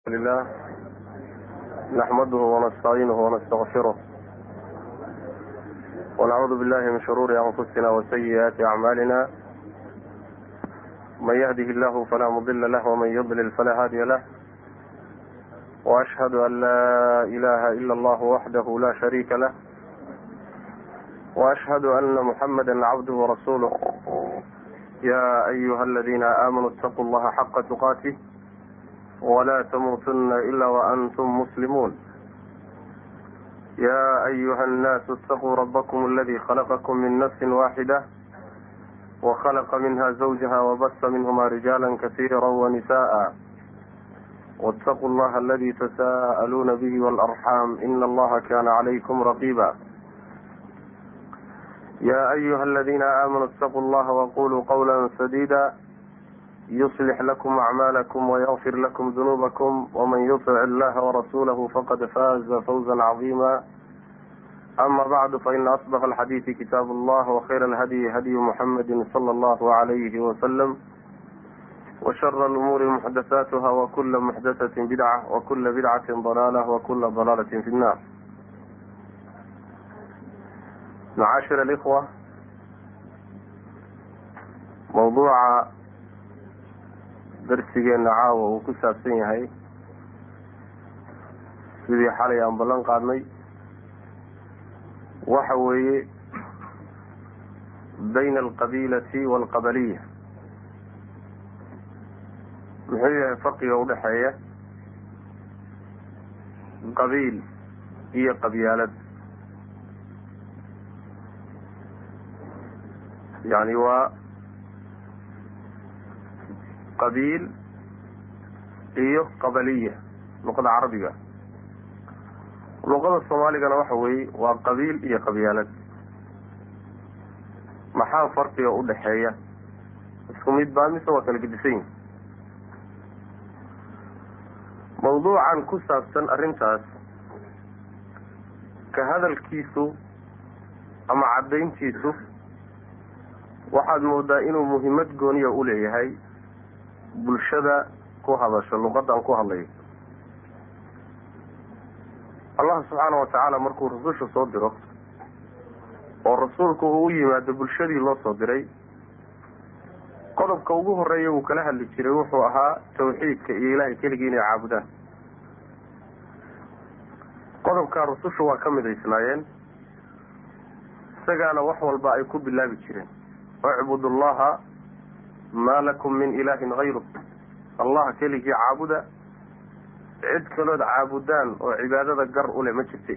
لله نحمده ونستعينه ونستغفره ونعوذ بالله من شرور أنفسنا وسيئات أعمالنا من يهده الله فلا مضل له ومن يضلل فلا هادي له وأشهد أن لا إله إلا الله وحده لا شريك له وأشهد أن محمدا عبده ورسوله يا أيها الذين آمنوا اتقوا الله حق تقاته ولا تموتن إلا وأنتم مسلمون يا أيها الناس اتقوا ربكم الذي خلقكم من نفس واحدة وخلق منها زوجها وبث منهما رجالا كثيرا ونساء واتقوا الله الذي تساءلون به والأرحام إن الله كان عليكم رقيبا يا أيها الذين آمنوا اتقوا الله وقولوا قولا سديدا يصلح لكم أعمالكم ويغفر لكم ذنوبكم ومن يطع الله ورسوله فقد فاز فوزا عظيما أما بعد فإن أصدق الحديث كتاب الله وخير الهدي هدي محمد صلى الله عليه وسلم وشر الأمور محدثاتها وكل محدثة بدعة وكل بدعة ضلالة وكل ضلالة في النار معاشر الإخوة موضوع darsigeena caawa uu ku saabsan yahay sidii xalay aan ballan qaadnay waxa weeye bayna alqabiilati waalqabaliya muxuu yahay farqiga udhexeeya qabiil iyo qabyaalad yani waa qabiil iyo qabaliya luqada carabiga luqada soomaaligana waxa weeye waa qabiil iyo qabyaalad maxaa farqiga udhexeeya isku mid baa mise waa kala gedisan yihin mawduucan ku saabsan arrintaas ka hadalkiisu ama caddayntiisu waxaad moodaa inuu muhiimad gooniya u leeyahay bulshada ku hadasho luqadan ku hadlayo allah subxaana wa tacaala markuu rasusha soo diro oo rasuulku uu u yimaado bulshadii loo soo diray qodobka ugu horeeya uu kala hadli jiray wuxuu ahaa tawxiidka iyo ilaahay keligii inay caabudaan qodobkaa rususha waa ka midaysnaayeen isagaana wax walba ay ku bilaabi jireen icbud allaha maa lakum min ilaahin hayru allah keligii caabuda cid kalood caabudaan oo cibaadada gar u leh ma jirta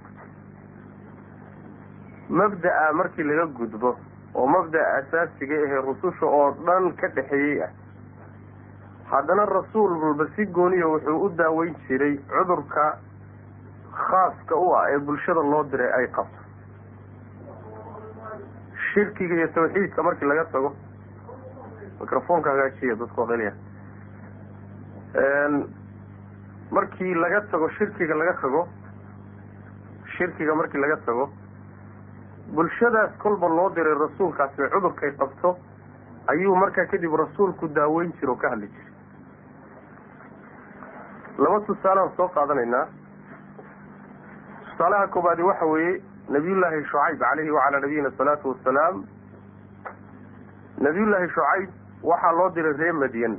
mabda'a markii laga gudbo oo mabda'a asaasiga ahee rususha oo dhan ka dhexeeyey ah haddana rasuul walba si gooniya wuxuu u daaweyn jiray cudurka khaaska u ah ee bulshada loo diray ay qabto shirkiga iyo tawxiidka markii laga tago microfonka hagaajiya dadku aqliya markii laga tago shirkiga laga tago shirkiga markii laga tago bulshadaas kolba loo diray rasuulkaasi cudurkay qabto ayuu markaa kadib rasuulku daaweyn jira oo ka hadli jiray laba tusaaleaan soo qaadanaynaa tusaalaha koobaadi waxa weeye nabiyullaahi shucayb caleyhi wacalaa nabiyina asalaatu wasalaam nabiyullaahi shucayb waxaa loo diray reer madyan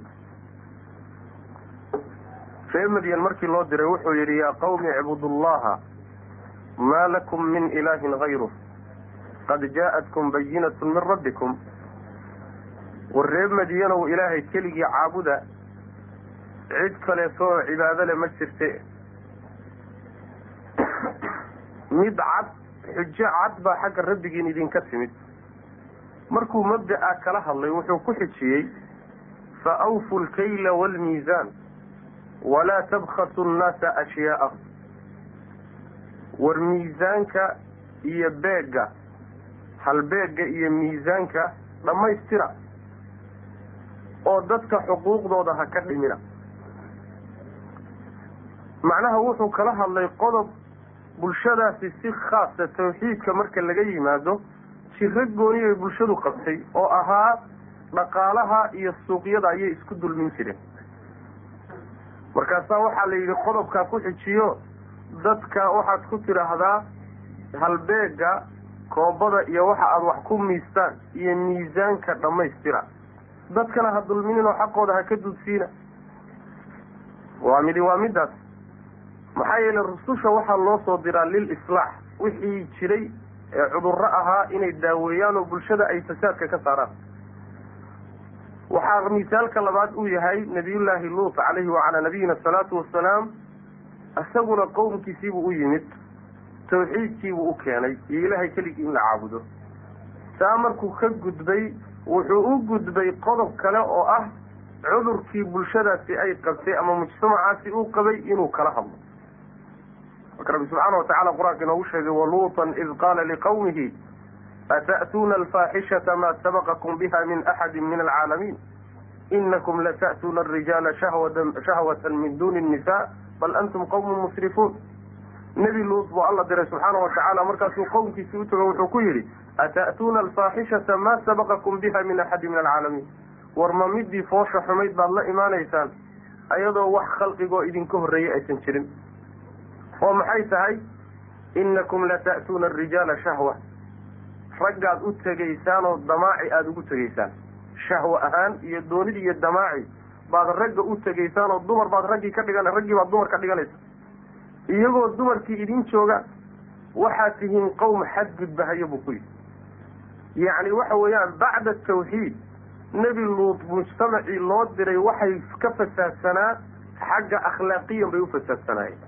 reer madyan markii loo diray wuxuu yidhi yaa qawmi icbudullaha maa lakum min ilaahin hayruh qad jaa'atkum bayinatu min rabbikum war reer madyanow ilaahay keligii caabuda cid kaleeto oo cibaado le ma jirte mid cad xujo cad baa xagga rabbigiin idinka timid markuu mabda'a kala hadlay wuxuu ku xijiyey fa awfu lkayla waalmiisaan walaa tabkhasu nnaasa ashyaa'ahum war miisaanka iyo beegga halbeegga iyo miisaanka dhammaystira oo dadka xuquuqdooda ha ka dhimina macnaha wuxuu kala hadlay qodob bulshadaasi si khaasa tawxiidka marka laga yimaado jiro gooni ay bulshadu qabtay oo ahaa dhaqaalaha iyo suuqyada ayay isku dulmin jireen markaasaa waxaa la yidhi qodobkaa ku xijiyo dadka waxaad ku tidhaahdaa halbeega koobada iyo waxa aada wax ku miistaan iyo miisaanka dhammaystira dadkana ha dulminin oo xaqooda ha ka dudsiina waa midi waa middaas maxaa yeelay rususha waxaa loo soo diraa lil islaax wixii jiray ee cudurro ahaa inay daaweeyaan oo bulshada ay fasaadka ka saaraan waxaa misaalka labaad uu yahay nabiyullaahi luut calayhi wacalaa nabiyina asalaatu wasalaam isaguna qowmkiisiibuu u yimid tawxiidkiibuu u keenay iyo ilaahay keligii in la caabudo saa markuu ka gudbay wuxuu u gudbay qodob kale oo ah cudurkii bulshadaasi ay qabtay ama mujtamacaasi uu qabay inuu kala hadlo marka rabbi subxaana watacala qur-aanka inoogu sheegay waluutan id qaala liqawmihi ata'tuuna alfaaxishata maa sabaqakum biha min axadi min alcaalamiin inakum lata'tuuna arijaala shahwatan min duni الnisa bal antum qawmun musrifuun nebi luut buu alla diray subxaana watacaala markaasuu qowmkiisi u tago wuxuu ku yidhi ata'tuuna alfaaxishata maa sabaqakum biha min axadi min alcaalamiin war ma midii foosha xumayd baad la imaanaysaan ayadoo wax khalqigoo idinka horreeyay aysan jirin oo maxay tahay inakum lata'tuuna arijaala shahwa raggaad u tegaysaan oo damaaci aada ugu tegaysaan shahwa ahaan iyo doonid iyo damaaci baad ragga u tegaysaan oo dumar baad raggii ka dhigan raggii baad dumar ka dhiganaysa iyagoo dumarkii idin jooga waxaad tihiin qowm xadgudbahayo buu ku yidhi yacni waxa weeyaan bacda tawxiid nebi luut mujtamacii loo diray waxay ka fasaadsanaa xagga akhlaaqiyan bay u fasaadsanaayeen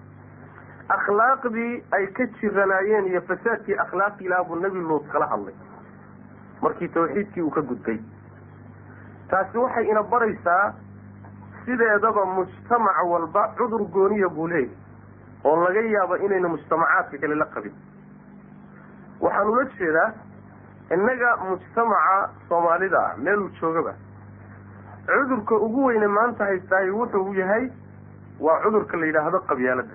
akhlaaqdii ay ka jiranaayeen iyo fasaadkii akhlaaqi lahaa buu nebi luut kala hadlay markii tawxiidkii uu ka gudbay taasi waxay ina baraysaa sideedaba mujtamac walba cudur gooniya buu leeyahy oo laga yaabo inayna mujtamacaadka kale la qabin waxaan ula jeedaa innaga mujtamaca soomaalida ah meeluu joogaba cudurka ugu weyne maanta haystaay wuxuu yahay waa cudurka la yidhaahdo qabyaaladda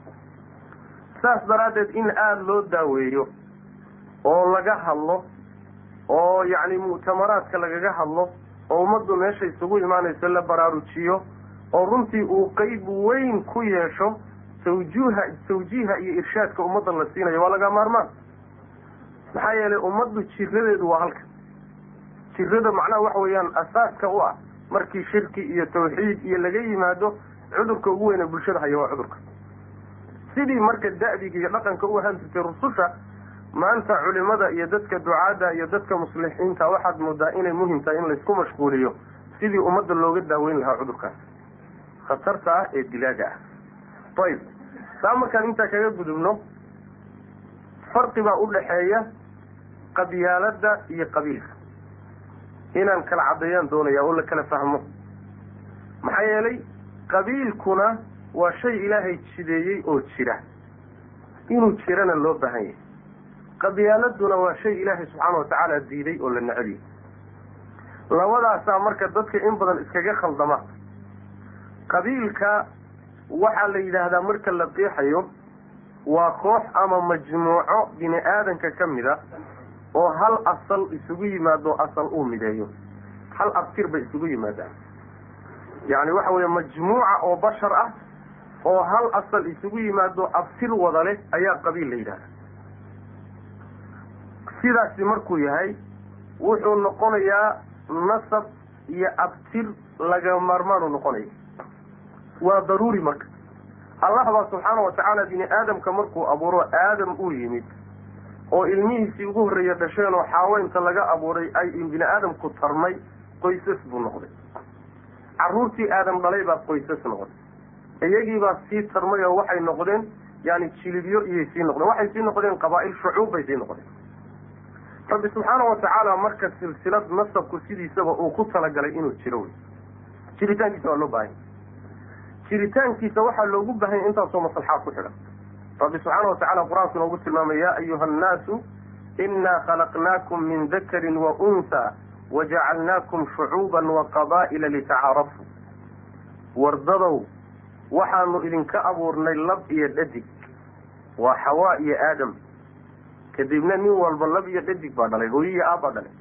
saas daraaddeed in aada loo daaweeyo oo laga hadlo oo yacni mu'tamaraadka lagaga hadlo oo ummaddu meesha isugu imaanayso la baraarujiyo oo runtii uu qeyb weyn ku yeesho tawjuuha tawjiiha iyo irshaadka ummadda la siinayo waa laga maarmaan maxaa yeelay ummaddu jiradeedu waa halka jirada macnaha waxa weeyaan asaaska u ah markii shirki iyo tawxiid iyo laga yimaado cudurka ugu weyne bulshada haya waa cudurka sidii marka da'diga iyo dhaqanka u ahaan jirtay rususha maanta culimada iyo dadka ducaadda iyo dadka muslixiinta waxaad moodaa inay muhim tahay in laysku mashquuliyo sidii ummadda looga daaweyn lahaa cudurkaas khatarta ah ee dilaaga ah ayib saa markaan intaa kaga gudubno farqi baa u dhaxeeya qabyaaladda iyo qabiilka inaan kala caddeeyaan doonaya oo la kala fahmo maxaa yeelay qabiilkuna waa shay ilaahay jideeyey oo jira inuu jirana loo baahan yahay qabyaaladuna waa shay ilaahay subxaana watacaala diiday oo la neceliyo labadaasaa marka dadka in badan iskaga khaldama qabiilka waxaa la yidhaahdaa marka la qeexayo waa koox ama majmuuco bini aadanka ka mid a oo hal asal isugu yimaado asal uu mideeyo hal abtir bay isugu yimaadaan yacni waxa weeye majmuuca oo bashar ah oo hal asal isugu yimaado abtir wada leh ayaa qabiil la yidhahda sidaasi markuu yahay wuxuu noqonayaa nasab iyo abtir laga maarmaanu noqonaya waa daruuri marka allah baa subxaana watacaala bini aadamka markuu abuuro aadam uu yimid oo ilmihiisii ugu horreeya dhasheen oo xaaweynta laga abuuray ay bini aadamku tarmay qoysas buu noqday carruurtii aadam dhalay baa qoysas noqday iyagiibaa sii tarmay oo waxay noqdeen yani jilibyo iyay sii noqdeen waxay sii noqdeen qabaa'il shucuub bay sii noqdeen rabbi subxaana watacaala marka silsilad nasabku sidiisaba uu ku talagalay inuu jiro wey jiritaankiisa waa loo baahanya jiritaankiisa waxaa loogu baahanya intaasoo maslaxaad ku xidhan rabbi subxaana watacala qur-aanku inoogu tilmaamay yaa ayuha annaasu inaa khalaqnaakum min dakarin wa unhaa wajacalnaakum shucuuban wa qabaa'ila litacaarafuu wardadow waxaanu idinka abuurnay lab iyo dhadig waa xawaa iyo aadam kadibna nin walba lab iyo dhadig baa dhalay hooyo iyo aabbaa dhalay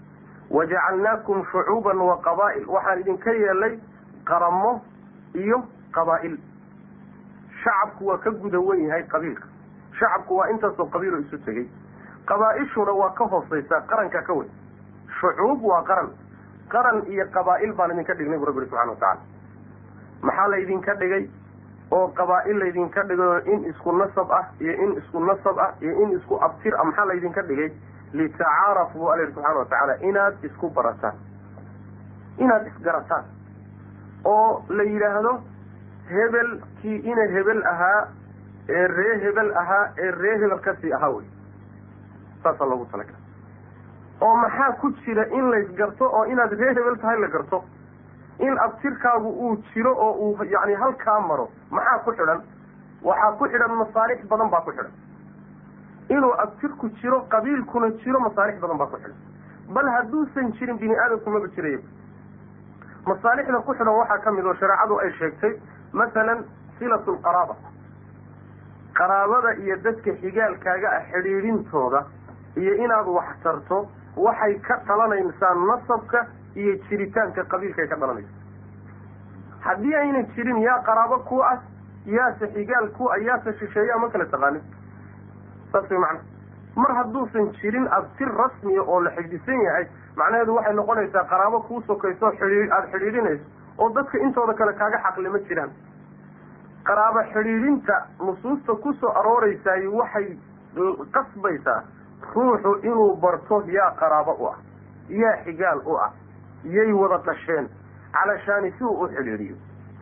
wajacalnaakum shucuuban wa qabaa'il waxaan idinka yeelay qaramo iyo qabaa'il shacabku waa ka guda wen yahay qabiilka shacabku waa intaasoo qabiiloo isu tegey qabaa-ishuna waa ka hooseysaa qaranka ka weyn shucuub waa qaran qaran iyo qabaa'il baan idinka dhignay bu rabbi ihi subxana watacala maxaa laydinka dhigay oo qabaa'il laydinka dhigay in isku nasab ah iyo in isku nasab ah iyo in isku abtir ah maxaa laydinka dhigay litacaarafu bu alla yihi subxana watacaala inaad isku barataan inaad isgarataan oo la yidhaahdo hebelkii ina hebel ahaa ee ree hebel ahaa ee ree hebel kasii ahaa wey saasaa loogu talagala oo maxaa ku jira in laysgarto oo inaad ree hebel tahay la garto in abtirkaagu uu jiro oo uu yani halkaa maro maxaa ku xidhan waxaa ku xidhan masaalix badan baa ku xidhan inuu abtirku jiro qabiilkuna jiro masaalix badan baa ku xidhan bal hadduusan jirin bini aadamku maba jiraya masaalixda ku xidhan waxaa ka mid oo shareecadu ay sheegtay masalan silatu lqaraaba qaraabada iyo dadka xigaalkaaga ah xidhiidhintooda iyo inaad wax tarto waxay ka dhalanaysaa nasabka iyo jiritaanka qabiilkaay ka dhalanaysa haddii aynan jirin yaa qaraabo ku ah yaase xigaal ku ah yaase shisheeyaa ma kala taqaanin saas way macana mar hadduusan jirin abtir rasmiya oo la xifdisan yahay macnaheedu waxay noqonaysaa qaraabo kuu sokayso xidhii aada xidhiidhinayso oo dadka intooda kale kaaga xaqli ma jiraan qaraabo xidhiidhinta nusuusta ku soo arooreysaay waxay qasbaysaa ruuxu inuu barto yaa qaraabo u ah yaa xigaal u ah yay wada dhasheen calashaani si uu u xidhiidhiyo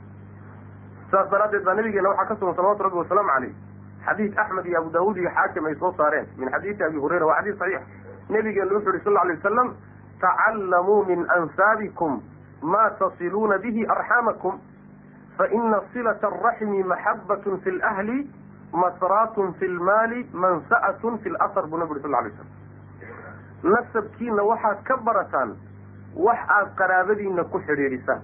saas daraaddeed baa nabigeena waxaa ka sugan salawatu rabbi wasalaamu caleyh xadiid axmed iyo abu daawuud iyo xaakim ay soo saareen min xadiidi abi hurayra waa xadiis saxiix nabigeena wuxu uhi sal lla lay wasalam tacallamuu min ansaabikum ma tasiluuna bihi arxaamakum faina silata araxmi maxabatun fi lahli masraatun fi lmaali mansa'atun fi lasar buu nabi uri sal lla lay slam nasabkiina waxaad ka barataan wax aad qaraabadiina ku xidhiidhisaan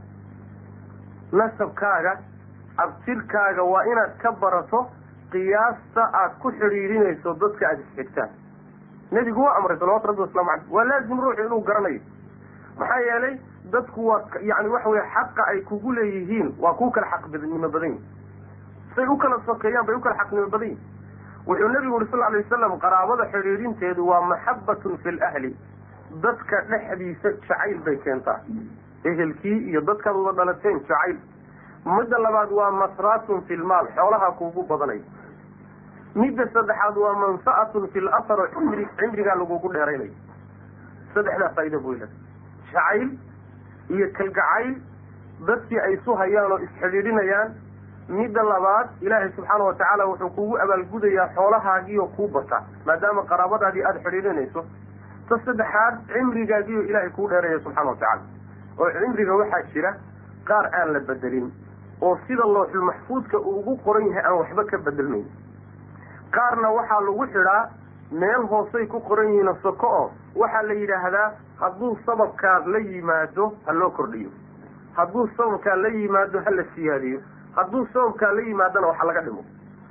nasabkaaga abtirkaaga waa inaad ka barato qiyaasta aad ku xidhiidhinayso dadka aada isxigtaan nebigu waa amray salawatu rabbi waslamu caleyh waa laazim ruuxu inuu garanayo maxaa yeelay dadku waa yani waxa weye xaqa ay kugu leeyihiin waa kuu kala xaqnimo badan yihin say u kala sokeeyaan bay u kala xaqnimo badan yihin wuxuu nebigu uri sal alay wasalam qaraabada xidhiidhinteedu waa maxabatun fi lahli dadka dhexdiisa jacayl bay keentaa ehelkii iyo dadkaad wada dhalateen jacayl midda labaad waa masraatun fi lmaal xoolaha kuugu badanay midda saddexaad waa mansa'atun fi lasar oo cimri cimrigaa lagugu dheeraynayo saddexdaa faaida buu ilahay jacayl iyo kalgacayl dadkii ay isu hayaan oo isxidhiidhinayaan midda labaad ilaahay subxaana watacaala wuxuu kugu abaalgudayaa xoolahaagiioo kuu bata maadaama qaraabadaadii aada xidhiidhinayso ta saddexaad cimrigaagiioo ilaahay kuu dheeraya subxana watacaala oo cimriga waxaa jira qaar aan la bedelin oo sida looxul maxfuudka uu ugu qoran yahay aan waxba ka bedelmayn qaarna waxaa lagu xidhaa meel hoosay ku qoran yihiin soko oo waxaa la yidhaahdaa hadduu sababkaa la yimaado ha loo kordhiyo hadduu sababkaa la yimaado ha la siyaadiyo hadduu sababkaa la yimaadona waxa laga dhimo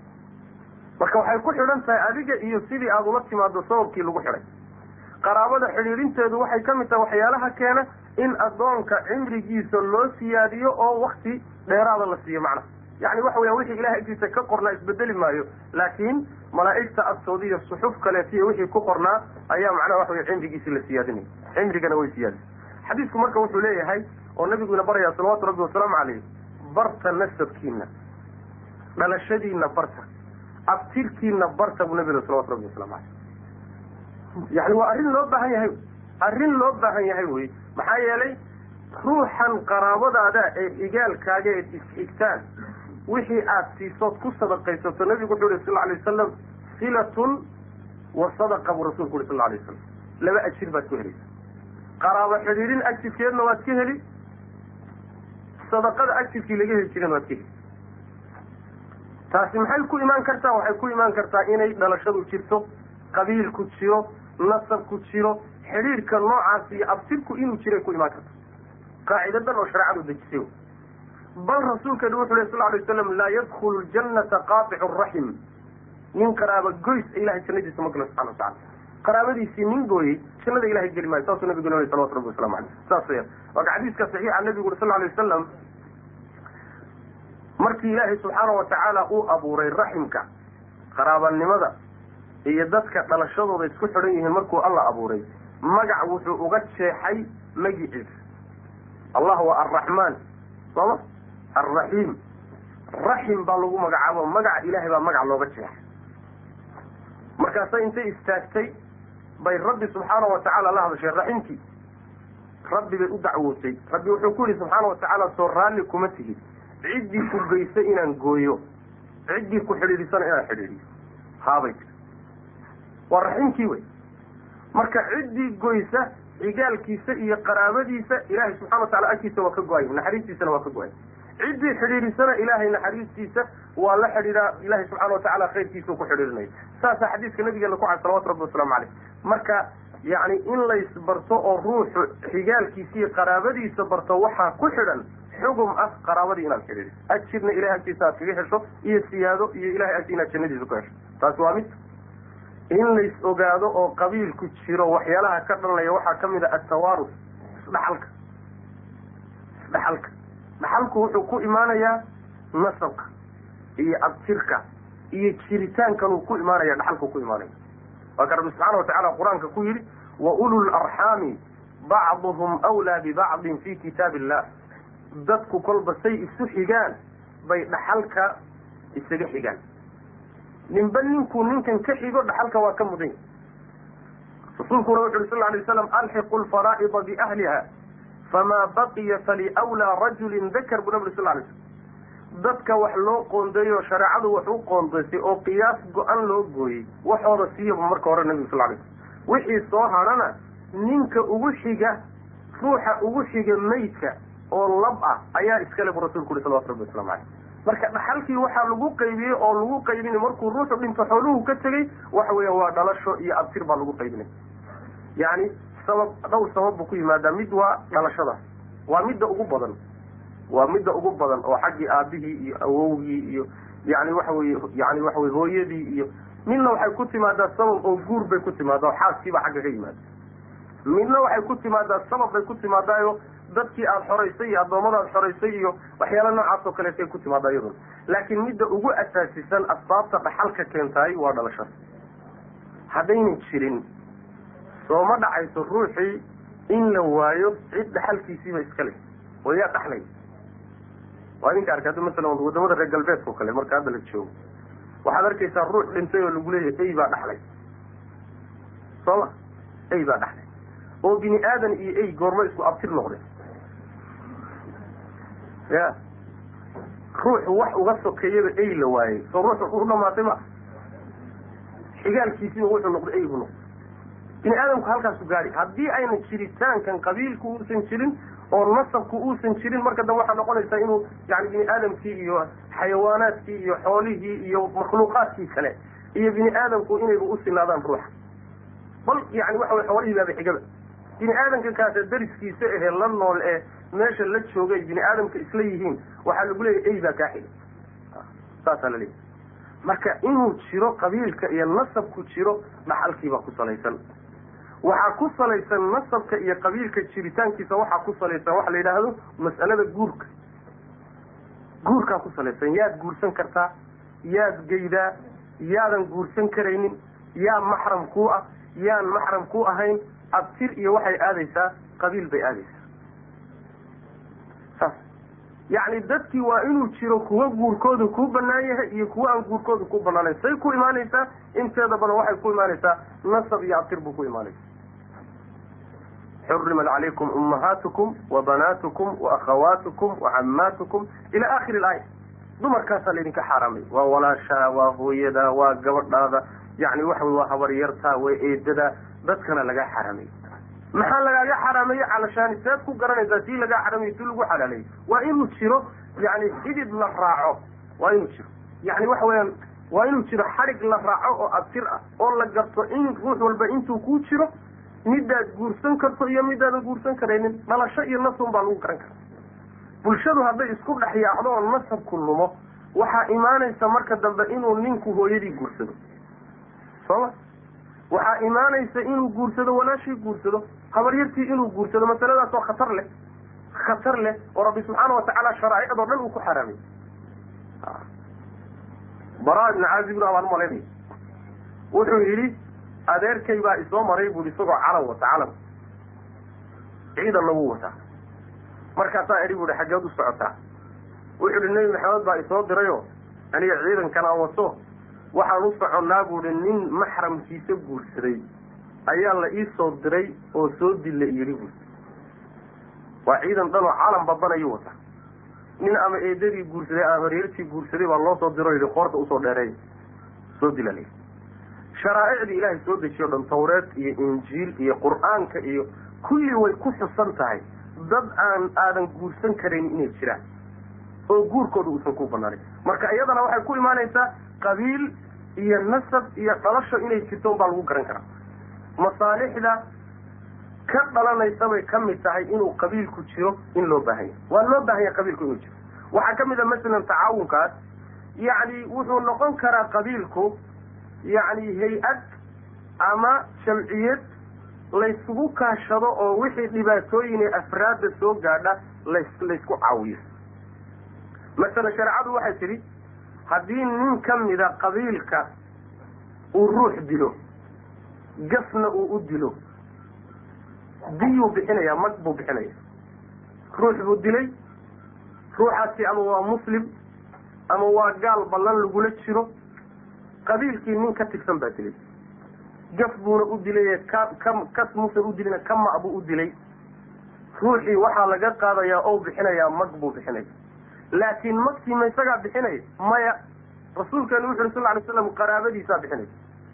marka waxay ku xidhan tahay adiga iyo sidii aada ula timaado sababkii lagu xidhay qaraabada xidhiidhinteedu waxay ka mid tahay waxyaalaha keena in addoonka cimrigiisa loo siyaadiyo oo wakti dheeraada la siiyo macnaha yani waxa weya wixii ilahay agtiisa ka qornaa isbedeli maayo laakiin malaa'igta agtooda iyo suxuf kaleetiyo wixii ku qornaa ayaa macnaha waxa wey cimrigiisi la siyaadinaya cimrigana way siyaadisa xadiisku marka wuxuu leeyahay oo nabiguina baraya salawaatu rabbi wasalaamu caleyh barta nasabkiina dhalashadiina barta abtirkiina barta buu nabiga salawatu rabbi wasalamu caleyh yani waa arrin loo baahan yahay arrin loo baahan yahay wey maxaa yeelay ruuxan qaraabadaada ee xigaalkaaga eed isxigtaan wixii aada siisood ku sadaqaysato nabigu wuxuu yihi sal lla alay wasalam silatun wa sadaqa buu rasulku uhi sal lla alay wasalam laba ajir baad ku helaysa qaraabo xidhiidhin ajirkeedna waad ka heli sadaqada ajirkii laga heli jirana waad ka heli taasi maxay ku imaan kartaa waxay ku imaan kartaa inay dhalashadu jirto qabiilku jiro nasabku jiro xidhiidhka noocaas iyo abtirku inuu jiray ku imaan karta qaacida dan oo shareecadu dejisay bal rasuulkeenu wuxu leh sal alay waslam laa yadkhulu ljannata qaaticu raxim nin qaraaba goys ilahay jannadiisa ma galo subxana watacala qaraabadiisii nin gooyey jannada ilahay geli maayo saasuu nabigu nol salawatu rabbi waslamu aleyh saas weyaan waaka xadiiska saxiixa nabigu uri sal alay wasalam markii ilaahay subxaana wa tacaala uu abuuray raximka qaraabanimada iyo dadka dhalashadooda isku xidhan yihiin markuu alla abuuray magac wuxuu uga jeexay magiciisa allah waa arraxmaan sooma alraxiim raxim baa lagu magacaabo magaca ilaahay baa magac looga jeexay markaasa intay istaagtay bay rabbi subxaana wa tacaala la hadashay raximkii rabbi bay u dacwootay rabbi wuxuu ku yihi subxaana wa tacaala soo raalli kuma tihid ciddii ku geysa inaan gooyo ciddii ku xidhiidhisana inaan xidhiidhiyo haabay tir waa raximkii wey marka ciddii goysa xigaalkiisa iyo qaraabadiisa ilaahay subxana wa tacala agtiisa waa ka go-ay naxariistiisana waa ka go-ay ciddii xidhiidhisana ilaahay naxariistiisa waa la xidhiidhaa ilahay subxana wa tacala khayrkiisa ku xidhiidhinaya saasaa xadiiska nabigeena ku cay salawatu rabbi wasalaamu caleyh marka yacni in laysbarto oo ruuxu xigaalkiisa iyo qaraabadiisa barto waxaa ku xidhan xugum ah qaraabadii inaad xidhiidhiso ajirna ilahay agtiisa aad kaga hesho iyo siyaado iyo ilahay agti inaad jannadiisa ku hesho taasi waa mid in lays ogaado oo qabiilku jiro waxyaalaha ka dhalanaya waxaa ka mid a atawaarus isdhaxalka isdhaxalka dhaxalku wuxuu ku imaanayaa nasabka iyo abtirka iyo jiritaankanuu ku imaanaya dhaxalku ku imaanaya waa ka rabbi subxaana watacala qur-aanka ku yidhi wa ulul arxaami bacduhum wlaa bibacdin fi kitaab illah dadku kolba say isu xigaan bay dhaxalka isaga xigaan ninba ninkuu ninkan ka xigo dhaxalka waa ka mudan yahy rasuulkuna wuxu uri sal lay waslam alxiqu lfaraa'ida biahliha famaa baqiya faliwlaa rajulin dakar buu nabig sal lay slm dadka wax loo qoondeeyo shareecadu wax u qoondaysay oo qiyaas go-an loo gooyey waxooda siiyaba marka hore nabigu sal lay slm wixii soo hadhana ninka ugu xiga ruuxa ugu xiga maydka oo lab ah ayaa iskale bu rasulku uri salawatu rabbi waslamu caleyh marka dhaxalkii waxaa lagu qaybiyey oo lagu qaybinay markuu ruuxu dhinto xooluhu ka tegey waxa weeya waa dhalasho iyo abtir baa lagu qaybinay yacni sabab dhowr sabab buu ku yimaadaa mid waa dhalashadaas waa midda ugu badan waa midda ugu badan oo xaggii aabihii iyo awowgii iyo yani waxa weye yani waxa weye hooyadii iyo midna waxay ku timaadaa sabab oo guur bay ku timaadaa oo xaaskiiba xagga ka yimaada midna waxay ku timaadaa sabab bay ku timaadaayo dadkii aada xoraysay iyo addoommada aad xoraysay iyo waxyaala noocaas oo kaleetay ku timaada iyaduna laakiin midda ugu asaasisan asbaabta dhaxalka keentaay waa dhalashada haddaynan jirin sooma dhacayso ruuxii in la waayo cid dhaxalkiisiiba iska leh oo yaa dhaxlay waa idinka arkay hadda masalan wadamada reer galbeedka oo kale marka hadda la joogo waxaad arkaysaa ruux dhintay oo lagu leeyahay ey baa dhaxlay sooma ey baa dhaxlay oo bini aadan iyo ey goormo isku abtir noqday ya ruuxu wax uga sokeeyaba ey la waayey soo ruux u dhamaatay ma xigaalkiisiiba wuxuu noqday ey buu noqday bini aadamku halkaasu gaari haddii ayna jiritaankan qabiilku uusan jirin oo nasabku uusan jirin marka dambe waxaa noqonaysaa inuu yani bini aadamkii iyo xayawaanaadkii iyo xoolihii iyo makhluuqaadkii kale iyo bini aadamku inayba u sinaadaan ruuxa bal yani waxa way xoolihii baaba xigaba bini aadamka kaasa dariskiisa ahee la nool ee meesha la joogay bini aadamka isla yihiin waxaa lagu leeyahy ey baa kaa xiga saasaa la leeyahy marka inuu jiro qabiilka iyo nasabku jiro dhaxalkiibaa ku salaysan waxaa ku salaysan nasabka iyo qabiilka jiritaankiisa waxaa ku salaysan waxa la yidhaahdo mas'alada guurka guurkaa ku salaysan yaad guursan kartaa yaad geydaa yaadan guursan karaynin yaa maxram kuu ah yaan maxram ku ahayn abtir iyo waxay aadaysaa qabiil bay aadaysaa saas yacni dadkii waa inuu jiro kuwa guurkooda kuu banaan yahay iyo kuwa aan guurkooda ku banaanayn say ku imaanaysaa inteeda badan waxay ku imaanaysaa nasab iyo abtir buu ku imaanaysa xurimat calaykum ummahaatukum wa banaatukum wa akhawaatukum wa cammaatukum ila akhiri ilaaya dumarkaasaa laydinka xaaraamay waa walaashaa waa hooyada waa gabadhaada yani waxa wey waa habaryartaa waa eedada dadkana lagaa xaaraamay maxaa lagaaga xaraameeye calashaani seed ku garanaysaa sii lagaa xaraamay si lagu xalaaleeyey waa inuu jiro yani xidid la raaco waa inuu jiro yani waxa weeyaan waa inuu jiro xadhig la raaco oo abtir ah oo la garto in ruux walba intuu kuu jiro midaad guursan karto iyo midaadan guursan karaynin dhalasho iyo nasun baa lagu garan kara bulshadu hadday isku dhex yaacdo oo nasabku lumo waxaa imaanaysa marka dambe inuu ninku hooyadii guursado sooma waxaa imaanaysa inuu guursado walaashii guursado habaryartii inuu guursado masaladaas oo khatar leh khatar leh oo rabbi subxaana watacaala sharaa'icdoo dhan uu ku xaraamay bara ibni caazib baan umalaynaya wuxuu yidhi adeerkay baa isoo maray buui isagoo calan wata calan ciidanna wuu wataa markaasaa idhi buuhi xaggeed u socotaa wuxuu ihi nebi maxamed baa isoo dirayo aniga ciidankan aan wato waxaan u soconnaa buuhi nin maxramkiisa guursaday ayaa la ii soo diray oo soo dilla yidhi buui waa ciidan dhanoo calan babanayu wata nin ama eedadii guursaday ama hareertii guursaday baa loo soo diro yidhi qoorta usoo dheereey soo dila la sharaa'icdii ilaahay soo dejiyo dhan tawreed iyo injiil iyo qur-aanka iyo kulli way ku xusan tahay dad aan aadan guursan karayn inay jiraan oo guurkooda uusan ku banaanin marka iyadana waxay ku imaanaysaa qabiil iyo nasab iyo dhalasho inay jirto unbaa lagu garan karaa masaalixda ka dhalanaysa bay ka mid tahay inuu qabiilku jiro in loo baahanya waa loo baahanya qabiilku inuu jiro waxaa ka mid a masalan tacaawunkaas yacni wuxuu noqon karaa qabiilku yacni hay-ad ama jamciyad laysugu kaashado oo wixii dhibaatooyine afraadda soo gaadha las laysku caawiyo masalan shareecadu waxay tidhi haddii nin ka mida qabiilka uu ruux dilo gasna uu u dilo diyuu bixinaya mag buu bixinaya ruux buu dilay ruuxaasi ama waa muslim ama waa gaal ballan lagula jiro qabiilkii nin ka tigsan baa dilay gaf buuna u dilay ka ka kas muusan u dilina kama buu u dilay ruuxii waxaa laga qaadayaa oo bixinayaa mag buu bixinaya laakiin magtii ma isagaa bixinaya maya rasuulkeenu wuxu uri sal ly slam qaraabadiisaa bixinaysa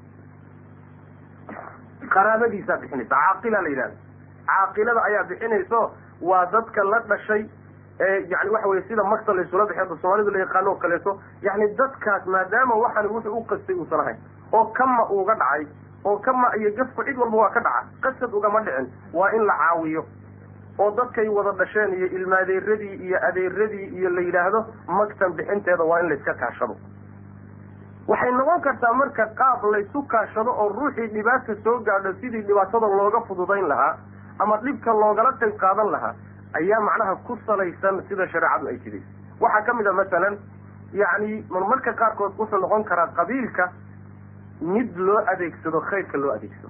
qaraabadiisaa bixinaysa caaqila la yidhahda caaqilada ayaa bixinayso waa dadka la dhashay ee yani waxa weye sida magta laysula bixi hadda soomaalidu la yaqaano oo kaleeto yani dadkaas maadaama waxaan wuxuu u qastay uusan ahayn oo kama uuga dhacay oo kama iyo gafku cid walba waa ka dhaca qasad ugama dhicin waa in la caawiyo oo dadkay wada dhasheen iyo ilmaadeeradii iyo adeeradii iyo la yidhaahdo magtan bixinteeda waa in layska kaashado waxay noqon kartaa marka qaab laysu kaashado oo ruuxii dhibaata soo gaadho sidii dhibaatada looga fududayn lahaa ama dhibka loogala qayb qaadan lahaa ayaa macnaha ku salaysan sida shareecadu ay jiday waxaa ka mid a masalan yacni marmarka qaarkood wuxuu noqon karaa qabiilka mid loo adeegsado khayrka loo adeegsado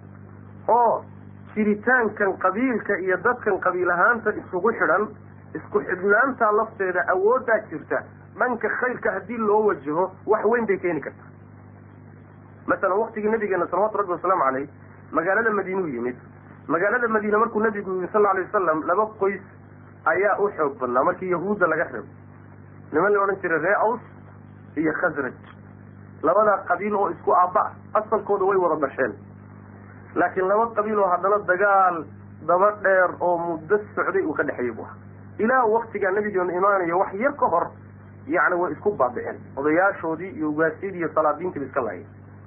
oo jiritaankan qabiilka iyo dadkan qabiil ahaanta isugu xidhan isku xidhnaantaa lafteeda awooddaa jirta dhanka khayrka haddii loo wajaho wax weyn bay keeni kartaa masalan waktigii nabigeena salawatu rabbi wasalaamu caleyh magaalada madiinuu yimid magaalada madiine markuu nabigu yimid sal alay wasalam laba qoys ayaa u xoog badnaa markii yahuudda laga reebo niman la odhan jiray ree aws iyo khasraj labada qabiil oo isku aabba asalkooda way wada dhasheen laakiin laba qabiil oo haddana dagaal daba dheer oo muddo socday uu ka dhexeeyey bu aha ilaa waktigaa nabigeenu imaanayo wax yar ka hor yacni way isku baabiceen odayaashoodii iyo ugaasyadii iyo salaadiintiiba iska laayeen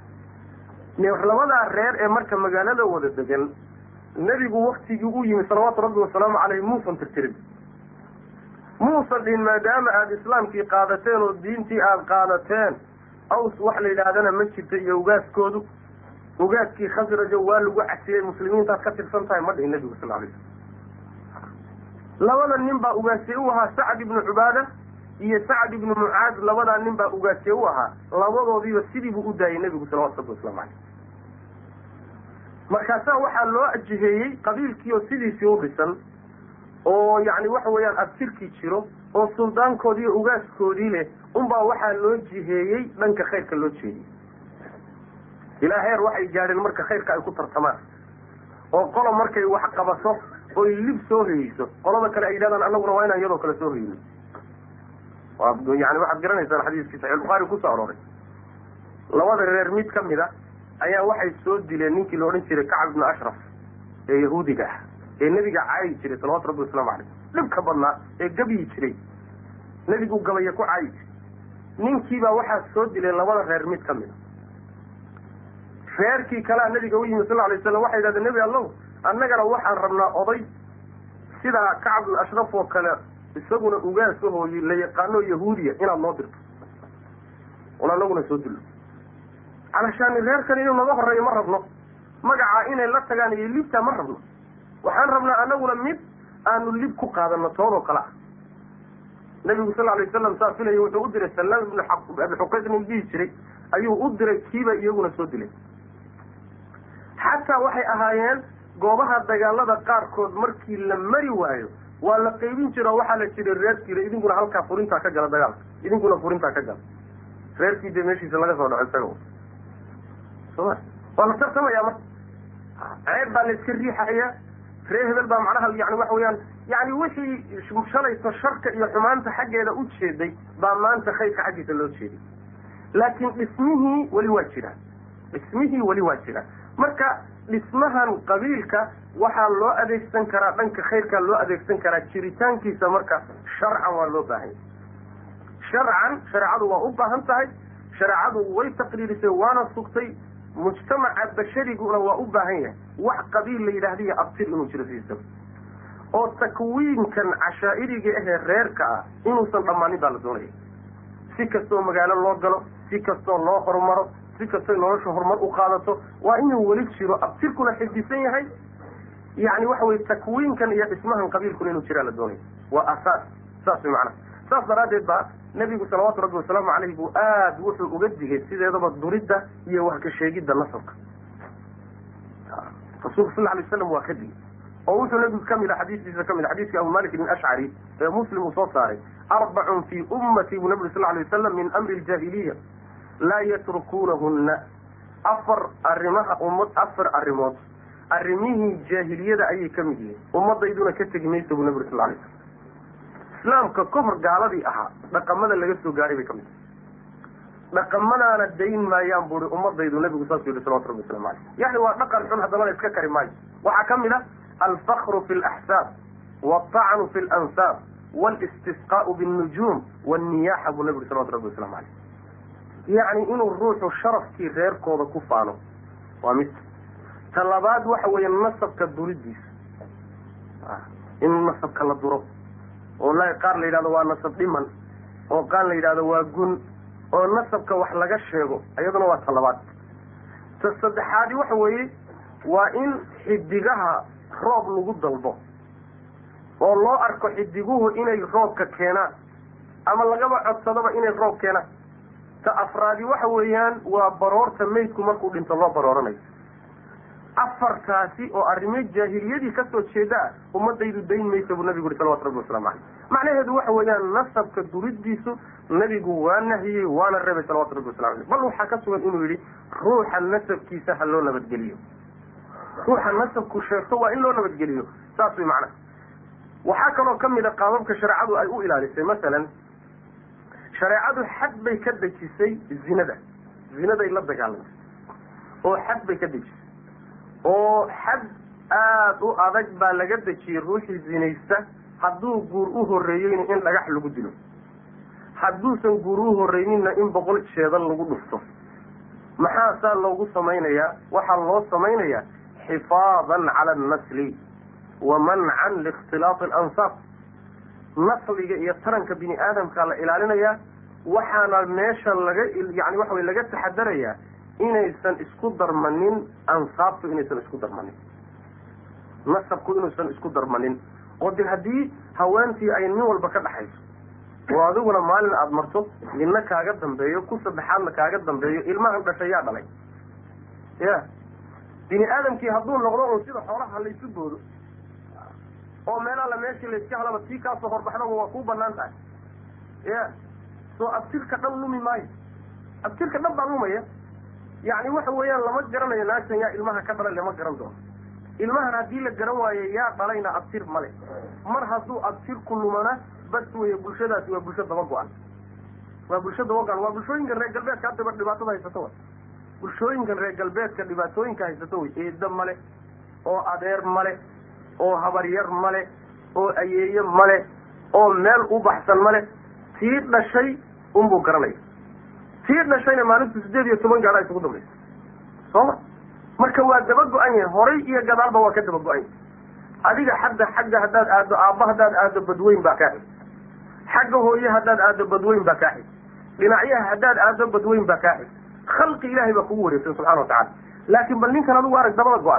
labadaa reer ee marka magaalada wada degan nebigu waktigii u yimid salawaatu rabbi wasalaamu caleyh muusan tirtirin muusan dhihin maadaama aada islaamkii qaadateen oo diintii aada qaadateen aws wax la yidhaahdana ma jirta iyo ugaaskoodu ugaaskii khasrajo waa lagu casiyey muslimiintaad ka tirsan tahay ma dhihin nebigu sal alay slam labada nin baa ugaasiye u ahaa sacd ibnu cubaada iyo sacd ibnu mucaad labadaa nin baa ugaasiye u ahaa labadoodiiba sidii buu u daayay nebigu salawatu rabbi waslamu caleyh markaasaa waxaa loo ajiheeyey qabiilkii oo sidiisii u dhisan oo yacni waxa weeyaan abtirkii jiro oo suldaankoodii iyo ugaaskoodii leh unbaa waxaa loo jiheeyey dhanka khayrka loo jeediyey ilaa heer waxay gaadheen marka khayrka ay ku tartamaan oo qola markay wax qabato oy lib soo hoyeyso qolada kale ay yidhahdaan annaguna waa inaan iyadoo kale soo hoyno yani waxaad garanaysaan xadiiskii saxiix bukhaari kusoo arooray labada reer mid ka mid a ayaa waxay soo dileen ninkii la odhan jiray kacab ibnu ashraf ee yahuudiga ah ee nebiga caayi jiray salawatu rabbi wasalaamu caleyh dhibka badnaa ee gabyi jiray nebigu gabaya ku caayi jiray ninkiibaa waxaa soo dileen labada reer mid ka mid a reerkii kalea nabiga u yimid sal alay slam waxay yidhahdeen nebi allow annagana waxaan rabnaa oday sidaa kacab ibnu ashraf oo kale isaguna ugaasahooyi la yaqaano yahuudiya inaad noo dirto un anaguna soo dillo calashaani reerkan inuu naga horeeyo ma rabno magacaa inay la tagaan iyo libtaa ma rabno waxaan rabnaa anaguna mid aanu lib ku qaadano toodoo kale ah nabigu sal alay wasalam saa filaya wuxuu u diray salaam ibnu abi xuqayq nin dhihi jiray ayuu u diray kiiba iyaguna soo dilay xataa waxay ahaayeen goobaha dagaalada qaarkood markii la mari waayo waa la qaybin jira oo waxaa la jiray reerkiila idinkuna halkaa furintaa ka gala dagaalka idinkuna furintaa ka gala reerkii dee meeshiisa laga soo dhaco isaga soma waa la tartamaya marka ceeb baa la iska riixaya reer hebel baa macnaha yani waxa weeyaan yani wixii shalayto sharka iyo xumaanta xaggeeda u jeeday baa maanta khayrka xaggiisa loo jeeday laakiin dhismihii weli waa jiraan dhismihii weli waa jiraan marka dhismahan qabiilka waxaa loo adeegsan karaa dhanka khayrkaa loo adeegsan karaa jiritaankiisa marka sharcan waa loo baahanya sharcan shareecadu waa u baahan tahay shareecadu way taqriirisay waana sugtay mujtamaca bashariguna waa u baahan yahay wax qabiil la yidhaahdiyo abtir inuu jiro sidiisaba oo takwiinkan cashaa'iriga ahee reerka ah inuusan dhammaanin baa la doonaya si kastoo magaalo loo galo si kastoo loo horumaro si kastoo nolosha horumar u qaadato waa inuu weli jiro abtirkuna xifdisan yahay yani waxa weye takwiinkan iyo dhismahan qabiilkuna inuu jiraa la doonaya waa asaas saas way macnaha saas daraaddeed baa nebigu salawaatu rabbi wasalaamu caleyh buu aada wuxuu uga digay sideedaba duridda iyo wax ka sheegidda nasabka rasuulku sal alay waslam waa ka digay oo wuxuu nebigu kamid a xadiistiisa kamid a xadiiskii abu malik ibn ashcari ee muslim uu soo saaray arbacun fii ummati buu nabigu sal alay wasalam min amri ljaahiliya laa yatrukunahunna afar arrimaha ummad afar arrimood arrimihii jaahiliyada ayay ka mid yihiin ummadayduna ka tegi maysa buu nabigu sal alay slam islaamka ka hor gaaladii ahaa dhaqamada laga soo gaaray bay ka mid dhaqamadaana dayn maayaan buui ummadaydu nabigu saasuu yihi salawatu rabbi waslamu aleyh yani waa dhaqan xun haddana la iska kari maayo waxaa ka mid a alfakru fi laxsaab walطacnu fi lansaab walistisqaau biاnnujuum wاnniyaxa buu nabi yuri salawatu rabbi waslamu aleyh yacni inuu ruuxu sharafkii reerkooda ku faano waa mid ta labaad waxa weeye nasabka duridiisa in nasabka la duro oo la qaar la yidhahdo waa nasab dhiman oo qaar la yidhahdo waa gun oo nasabka wax laga sheego iyaduna waa ta labaad ta saddexaadi waxa weeye waa in xidigaha roob lagu dalbo oo loo arko xidiguhu inay roobka keenaan ama lagaba codsadaba inay roob keenaan ta afraadi waxa weeyaan waa baroorta maydku markuu dhinto loo barooranayo afartaasi oo arrimo jaahiliyadii kasoo jeeda ah ummadaydu dayn maysa buu nabigu yuri salawatu rabbi waslamu caleyh macnaheedu waxa weeyaan nasabka duridiisu nabigu waa nahiyey waana reebay salawatu rabbi waslamu aleyh bal waxaa ka sugan inuu yidhi ruuxa nasabkiisa ha loo nabadgeliyo ruuxa nasabku sheegto waa in loo nabadgeliyo saas way macnaha waxaa kaloo kamid a qaababka shareecadu ay u ilaalisay masalan shareecadu xad bay ka dejisay zinada zinaday la dagaalamtay oo xad bay ka dejisay oo xad aada u adag baa laga dejiyey ruuxii zinaysta hadduu guur u horreeyeyna in dhagax lagu dilo hadduusan guur u horreyninna in boqol jeedal lagu dhufto maxaa saa loogu samaynayaa waxaa loo samaynayaa xifaadan cala annasli wa mancan liikhtilaati alansaab nasliga iyo taranka bini aadamkaa la ilaalinayaa waxaana meesha laga yani waxa wey laga taxadarayaa inaysan isku darmanin ansaabtu inaysan isku darmanin nasabku inuusan isku darmanin oo de haddii haweentii ay nin walba ka dhaxayso oo adiguna maalin aada marto ninna kaaga dambeeyo ku saddexaadna kaaga dambeeyo ilmahan dhashay yaa dhalay ya bini aadamkii hadduu noqdo un sida xoolaha laysu boodo oo meel alla meeshii layska helaba tii kaasoo horbaxdaba waa kuu banaan tahay ya soo abtirka dhan lumi maayo abtirka dhan baa lumaya yacni waxa weeyaan lama garanayo naagtan yaa ilmaha ka dhalay lama garan doono ilmahan haddii la garan waayo yaa dhalayna abtir male mar hadduu abtirku lumana bas weeye bulshadaasi waa bulsho daba go-an waa bulsho daba go-an waa bulshooyinkan reer galbeedka haddaba dhibaatada haysato wa bulshooyinkan reer galbeedka dhibaatooyinka haysato way eeda male oo adeer male oo habaryar male oo ayeeye male oo meel u baxsan male tii dhashay unbuu garanaya tii dhashayna maalintu sideed iyo toban gaadha isugu dambaysa sooma marka waa daba go-an yahay horay iyo gadaalba waa ka daba go-an yahay adiga xagga xagga haddaad aado aabba haddaad aado badweyn baa kaa xig xagga hooye haddaad aado badweyn baa kaa xig dhinacyaha haddaad aado badweyn baa kaa xig khalqi ilaahay baa kugu wareegsan subxana wa tacala laakin bal ninkan adigu arag dabada go-an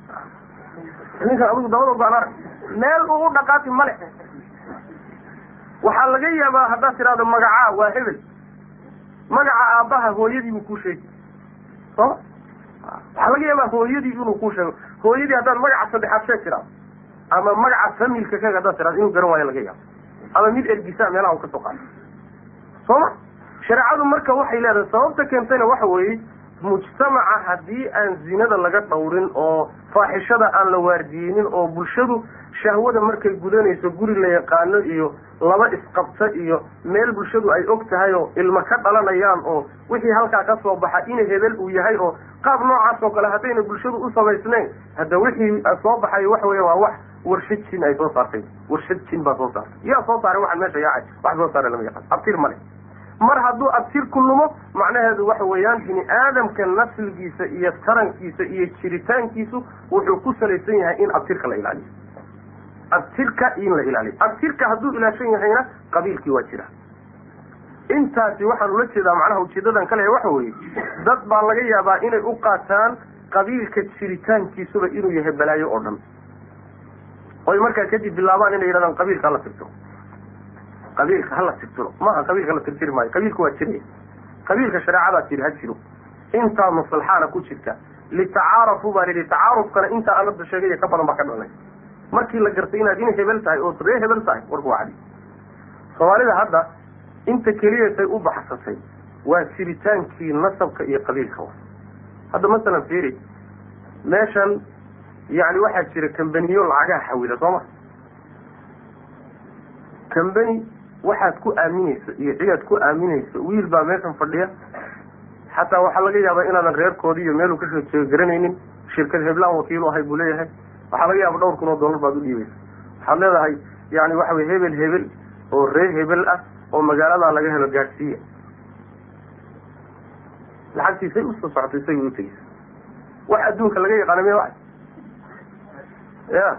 ninkan adigu dabada go-an arag meel uu u dhaqaati male waxaa laga yaabaa haddaad tidhahdo magacaa waa hebel magaca aabbaha hooyadii buu kuu sheegi sooma waxaa laga yaabaa hooyadii inuu kuu sheego hooyadii haddaad magaca saddexaad sheeg tidhahdo ama magaca familka kaga haddaad tidhahdo inuu garan waayo laga yaabo ama mid ergisaa meelaha u ka soo qaado sooma shareecadu marka waxay leedahay sababta keentayna waxa weeye mujtamaca haddii aan zinada laga dhawrin oo faaxishada aan la waardiyeynin oo bulshadu shahwada markay gudanayso guri la yaqaano iyo laba isqabta iyo meel bulshadu ay og tahay oo ilmo ka dhalanayaan oo wixii halkaa ka soo baxa ina hebel uu yahay oo qaab noocaas oo kale haddayna bulshadu u samaysnayn hadda wixii soo baxay waxa weya waa wax warshad jin ay soo saartay warshad jin baa soo saartay yaa soo saaray waxaan meesha yaacay wax soo saaray lama yaqaan abtir male mar hadduu abtirku lumo macnaheedu waxa weeyaan bini aadamka nasligiisa iyo tarankiisa iyo jiritaankiisu wuxuu ku salaysan yahay in abtirka la ilaaliyo abtirka in la ilaaliyo abtirka hadduu ilaashan yahayna qabiilkii waa jira intaasi waxaan ula jeedaa macnaha ujeedadan ka lehay waxa weeye dad baa laga yaabaa inay u qaataan qabiilka jiritaankiisuba inuu yahay balaayo oo dhan oy markaa kadib bilaabaan inay yidhahdaan qabiilka hala tirtiro qabiilka hala tirtiro maaha qabiilka la tirtiri maayo qabiilka waa jiraya qabiilka shareecadaa jiri ha jiro intaa maslaxaana ku jirta litacaarafu baa lihi tacaarufkana intaa anada sheegaya ka badan baa ka dhalnay markii la gartay inaad in hebel tahay oo ree hebel tahay warku waa cadi soomaalida hadda inta keliyatay u baxsatay waa jiritaankii nasabka iyo qabiilka wa hadda masalan fiiri meeshan yani waxaa jira kambaniyo lacagaha xawila soo ma kambani waxaad ku aaminayso iyo cidaad ku aaminayso wiil baa meeshan fadhiya xataa waxaa laga yaabaa inaadan reerkoodi iyo meeluu kasoo jeego garanaynin shirkad heblaan wakiilu ahay buu leeyahay waxaa laga yaaba dhowr kun oo dollar baad u dhiibaysa waxaad leedahay yani waxa weye hebel hebel oo ree hebel ah oo magaaladaa laga helo gaadhsiiya lacagtiisay usoo socotay isagay utegeysa wax adduunka laga yaqaana miya wa ya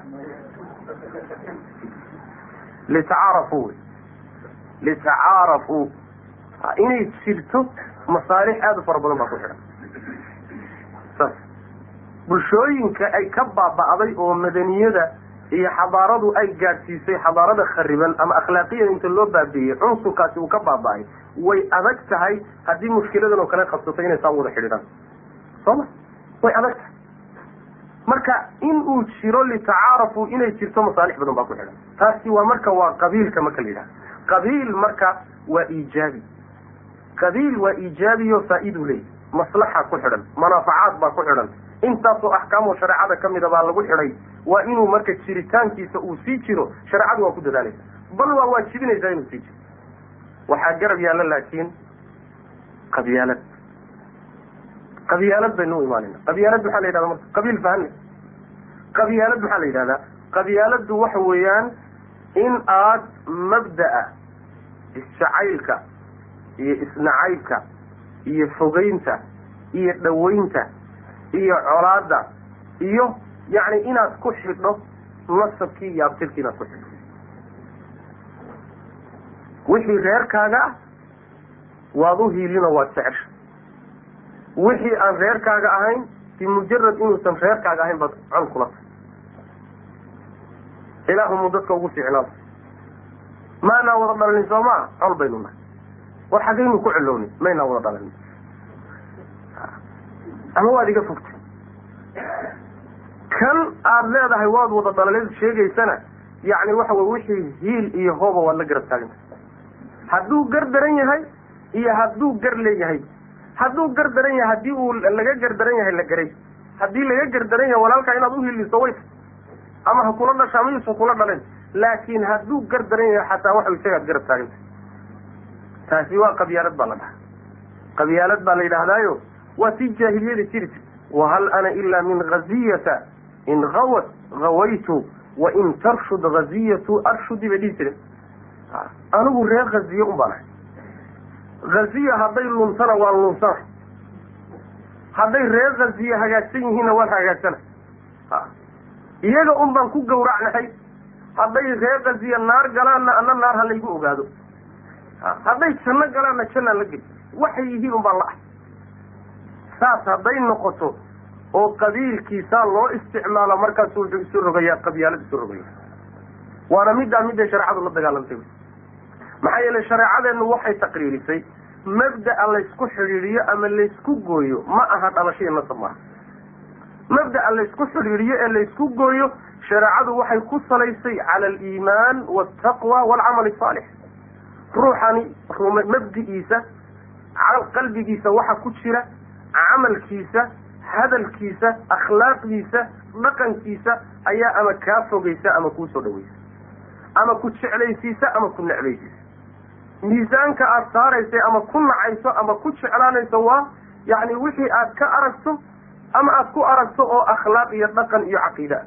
litacaarafuu wey litacaarafuu inay jirto masaalix aada u fara badan baa ku xidhan saas bulshooyinka ay ka baaba'day oo madaniyada iyo xadaaradu ay gaadhsiisay xadaarada khariban ama akhlaaqiyada inta loo baabiiyey cunsurkaasi uu ka baaba'ay way adag tahay haddii mushkiladan oo kale qabsato inay saa wada xidhiidhaan soo ma way adag tahay marka in uu jiro litacaarafu inay jirto masaalix badan baa ku xidhan taasi waa marka waa qabiilka marka la yidhaha qabiil marka waa iijaabi qabiil waa iijaabiyo faa-iduu leeyahy maslaxa ku xidhan manaafacaad baa ku xidhan intaasoo axkaamoo shareecada ka mida baa lagu xidhay waa inuu marka jiritaankiisa uu sii jiro shareecadu waa ku dadaalaysa bal waa waajibinaysaa inuu sii jiro waxaa garab yaalla laakiin qabyaalad qabyaalad baynu u imaanayna qabyaalad maxaa la yidhahda marka qabiil fahane qabyaalad maxaa la yidhahdaa qabyaaladdu waxa weeyaan in aad mabda'a isjacaylka iyo isnacaybka iyo fogeynta iyo dhaweynta iyo colaada iyo yacni inaad ku xidho nasabkii iyo abtirkii inaad ku xidho wixii reerkaaga ah waad u hiilino waad jecesha wixii aan reerkaaga ahayn bimujarad inuusan reerkaaga ahayn baad con kula tahay ilaahumuu dadka ugu fiicnaada maanaa wada dhalinin soo maa col baynu nahay war xaggaynu ku celownin maynaa wada dhalinin ama waad iga fogtay kan aada leedahay waad wada dhalaleed sheegaysana yacni waxa wey wixii hiil iyo hooba waad la garab taagantay hadduu gar daran yahay iyo hadduu gar leeyahay hadduu gar daran yahay haddii uu laga gar daran yahay la garay haddii laga gar daran yahay walaalkaa inaad uhiliso way ama ha kula dhasha ama yuusan kula dhalen laakiin hadduu gar daran yahay xataa waxa isagaad garab taagantay taasi waa qabyaalad baa la dhaha qabyaalad baa la yidhaahdaayo waa tii jaahiliyada jiri jir wahal ana ilaa min haziyata in hawat hawaytu wa in tarshud haziyatu arshudi bay dhihi jireen anigu reer haziye un baan ahay haziya hadday luntana waan lunsana hadday reer haziye hagaagsan yihiinna waan hagaagsana iyaga un baan ku gawracnahay hadday reer haziye naar galaanna ana naar ha laygu ogaado hadday janno galaanna jannaan la geli waxay yihiin un baan la ah saas hadday noqoto oo qabiilkiisaa loo isticmaalo markaasu wuxuu isu rogayaa qabyaalad isu rogaya waana middaa midday shareecadu la dagaalantay maxaa yeelay shareecadeennu waxay taqriirisay mabda'a laysku xidhiidhiyo ama laysku gooyo ma aha dhalashaiyo nasab maaha mabda'a laysku xidhiidhiyo ee laysku gooyo shareecadu waxay ku salaysay cala aliimaan waltaqwa waalcamal asaalix ruuxani mabdi'iisa qalbigiisa waxa ku jira camalkiisa hadalkiisa akhlaaqdiisa dhaqankiisa ayaa ama kaa fogeysa ama kuu soo dhaweysa ama ku jeclaysiisa ama ku necbaysiisa miisaanka aada saaraysay ama ku nacayso ama ku jeclaanayso waa yacni wixii aad ka aragto ama aada ku aragto oo akhlaaq iyo dhaqan iyo caqiida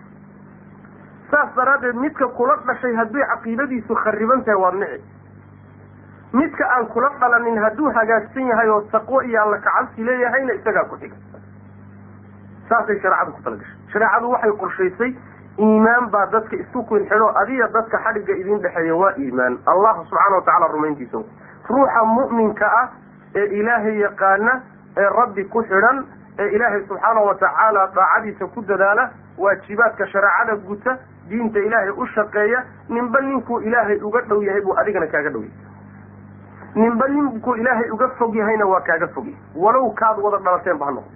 saas daraaddeed midka kula dhashay hadday caqiidadiisu khariban tahay waad nici midka aan kula dhalanin hadduu hagaagsan yahay oo taqwo iyo alla kacabsi leeyahayna isagaa ku xiga saasay shareecadu ku talagashay shareecadu waxay qorshaysay iimaan baa dadka isku kunxidho adiga dadka xadhigga idin dhexeeya waa iimaan allah subxaana wa tacala rumayntiisa ruuxa mu'minka ah ee ilaahay yaqaana ee rabbi ku xidhan ee ilaahay subxaana wa tacaala daacadiisa ku dadaala waajibaadka shareecada guta diinta ilaahay u shaqeeya ninba ninkuu ilaahay uga dhow yahay buu adigana kaaga dhow yahay ninba ninkuu ilaahay uga fog yahayna waa kaaga fog yahay walow kaad wada dhalateen ba ha noqdo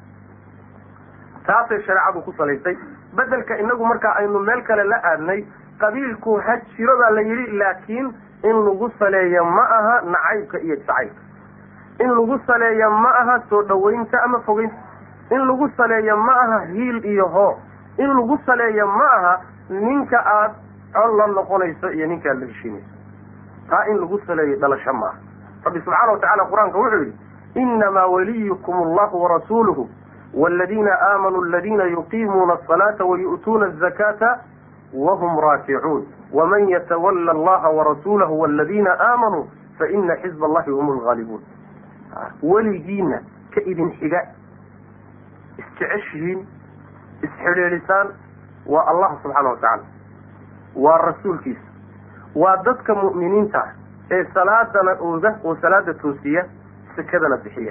taasay shareecadu ku salaysay bedelka inagu markaa aynu meel kale la aadnay qabiilku ha jiro baa la yidhi laakiin in lagu saleeya ma aha nacaybka iyo jacaylka in lagu saleeya ma aha soo dhawaynta ama fogeynta in lagu saleeya ma aha hiil iyo hoo in lagu saleeya ma aha ninka aad col la noqonayso iyo ninka aad la heshiinayso taa in lagu saleeyo dhalasho ma aha rabbi subxaana wa tacala qur-aanka wuxuu yidhi inamaa waliyukum allahu warasuuluhu والذين آمنوا الذين يقيمون الصلاة ويؤتون الزكاة وهم راكعون ومن يتولى الله ورسوله والذين آمنوا فإن حزب الله هم الغالبون وليجينا كإذن حقاء استعشهين اسحريرسان والله سبحانه وتعالى والرسول كيس وضدك مؤمنين تاع إيه صلاة أوزة وصلاة توسية سكدنا بحية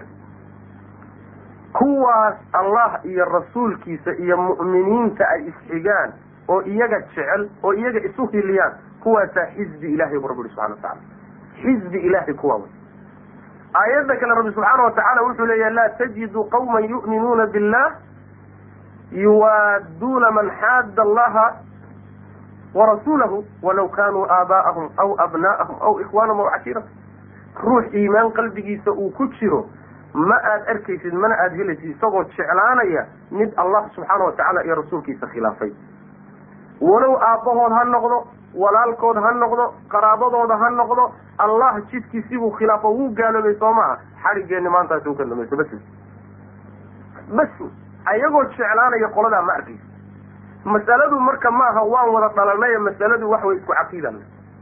kuwaas allah iyo rasuulkiisa iyo mu'miniinta ay isxigaan oo iyaga jecel oo iyaga isu hiliyaan kuwaasaa xisbi ilahay bu rabbi ui subxana watacala xisbi ilahay kuwaa wey aayadda kale rabbi subxaana wa tacaala wuxuu leeyahy laa tajidu qawman yu'minuuna billah yuwaaduuna man xaadda allaha warasuulahu walaw kaanuu aabaa'ahum aw abnaa'ahum aw ikhwaanahum aw cashiiratahum ruux iimaan qalbigiisa uu ku jiro ma aad arkaysid mana aada helaysid isagoo jeclaanaya mid allah subxaana wa tacaala iyo rasuulkiisa khilaafay walow aabbahood ha noqdo walaalkood ha noqdo qaraabadooda ha noqdo allah jidkiisibuu khilaafo wuu gaaloobay soo maaha xadhigeenni maantaasi u ka damayso bas bas ayagoo jeclaanaya qoladaa ma arkaysid masaladu marka maaha waan wada dhalanay masaladu wax way isku caqiidan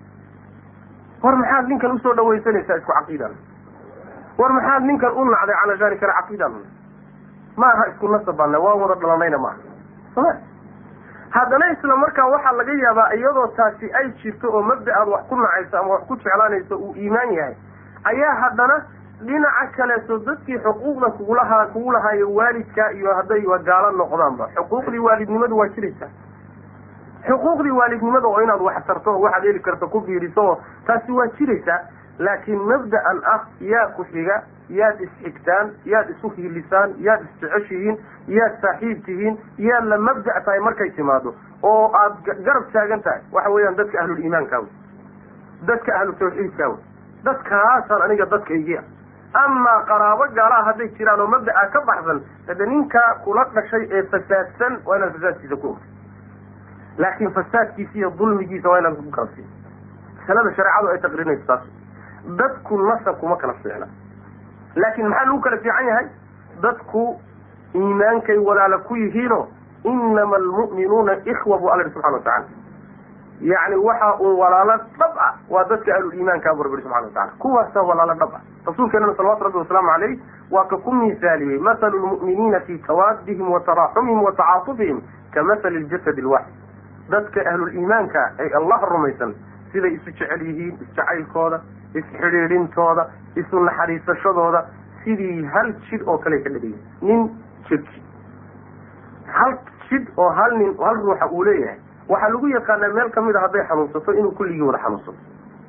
war maxaad ninkan usoo dhawaysanaysaa isku caqiidan war maxaad ninkan u nacday calashaani kale caqiidan maaha isku nasab baana waan wada dhalanayna maaha soma haddana isla markaa waxaa laga yaabaa iyadoo taasi ay jirto oo mabda aad wax ku nacayso ama wax ku jeclaanayso uu iimaan yahay ayaa haddana dhinaca kaleeto dadkii xuquuqda kugulahaa kugu lahaayo waalidka iyo hadday gaalo noqdaanba xuquuqdii waalidnimadu waa jiraysaa xuquuqdii waalidnimada oo inaad wax tarto oo waxaad heli karto ku biiriso oo taasi waa jiraysaa laakiin mabda'an ah yaa ku xiga yaad isxigtaan yaad isu hiilisaan yaad isjeceshihiin yaad saaxiib tihiin yaad la mabda' tahay markay timaado oo aad garab taagan tahay waxa weeyaan dadka ahluliimaankaa wey dadka ahlu tawxiidkaa wey dadkaasaan aniga dadkaygia amaa qaraabo gaalaha hadday jiraan oo mabda'a ka baxsan hade ninkaa kula dhashay ee fasaadsan waa inaad fasaadkiisa ku ogtay laakiin fasaadkiisa iyo dulmigiisa waa inaad ku garabsiin masalada shareecadu ay taqrinayso taas dadku nasab kuma kala fiicna laakiin maxaa lagu kala fiican yahay dadku iimaankay walaala ku yihiino inama almu'minuuna ikhwa buu alla yihi subxana watacala yacni waxa uu walaalo dhab ah waa dadka ahluliimaankaa buu rabbi yihi subxana watacala kuwaasaa walaalo dhab ah rasuulkeenana salawatu rabbi wasalaamu caleyh waa ka ku miisaaliyey mathalu lmu'miniina fi tawaadihim wa taraaxumihim wa tacaatufihim ka mathali ljasad alwaaxid dadka ahluliimaanka ay allah rumaysan siday isu jecel yihiin isjacaylkooda isxidhiidhintooda isu naxariisashadooda sidii hal jid oo kale ka dhigay nin jirki hal jid oo hal nin hal ruuxa uu leeyahay waxaa lagu yaqaanaa meel kamid a hadday xanuunsato inuu kulligii wada xanuunsato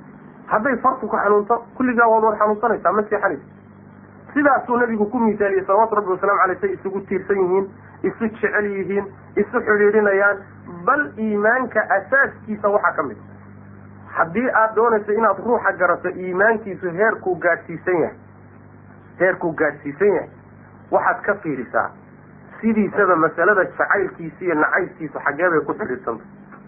hadday fartu ku xanuunto kulligaa waad wad xanuunsanaysaa ma seexanaysa sidaasuu nabigu ku misaaliyey salawatu rabbi wasalaamu alay say isugu tiirsan yihiin isu jecel yihiin isu xidhiidhinayaan bal iimaanka asaaskiisa waxaa ka mid haddii aad doonayso inaad ruuxa garato iimaankiisu heerkuu gaadhsiisan yahay heerkuu gaadhsiisan yahay waxaad ka fiirisaa sidiisaba masalada jacaylkiisa iyo nacaybkiisu xaggee bay ku xidhiidsantay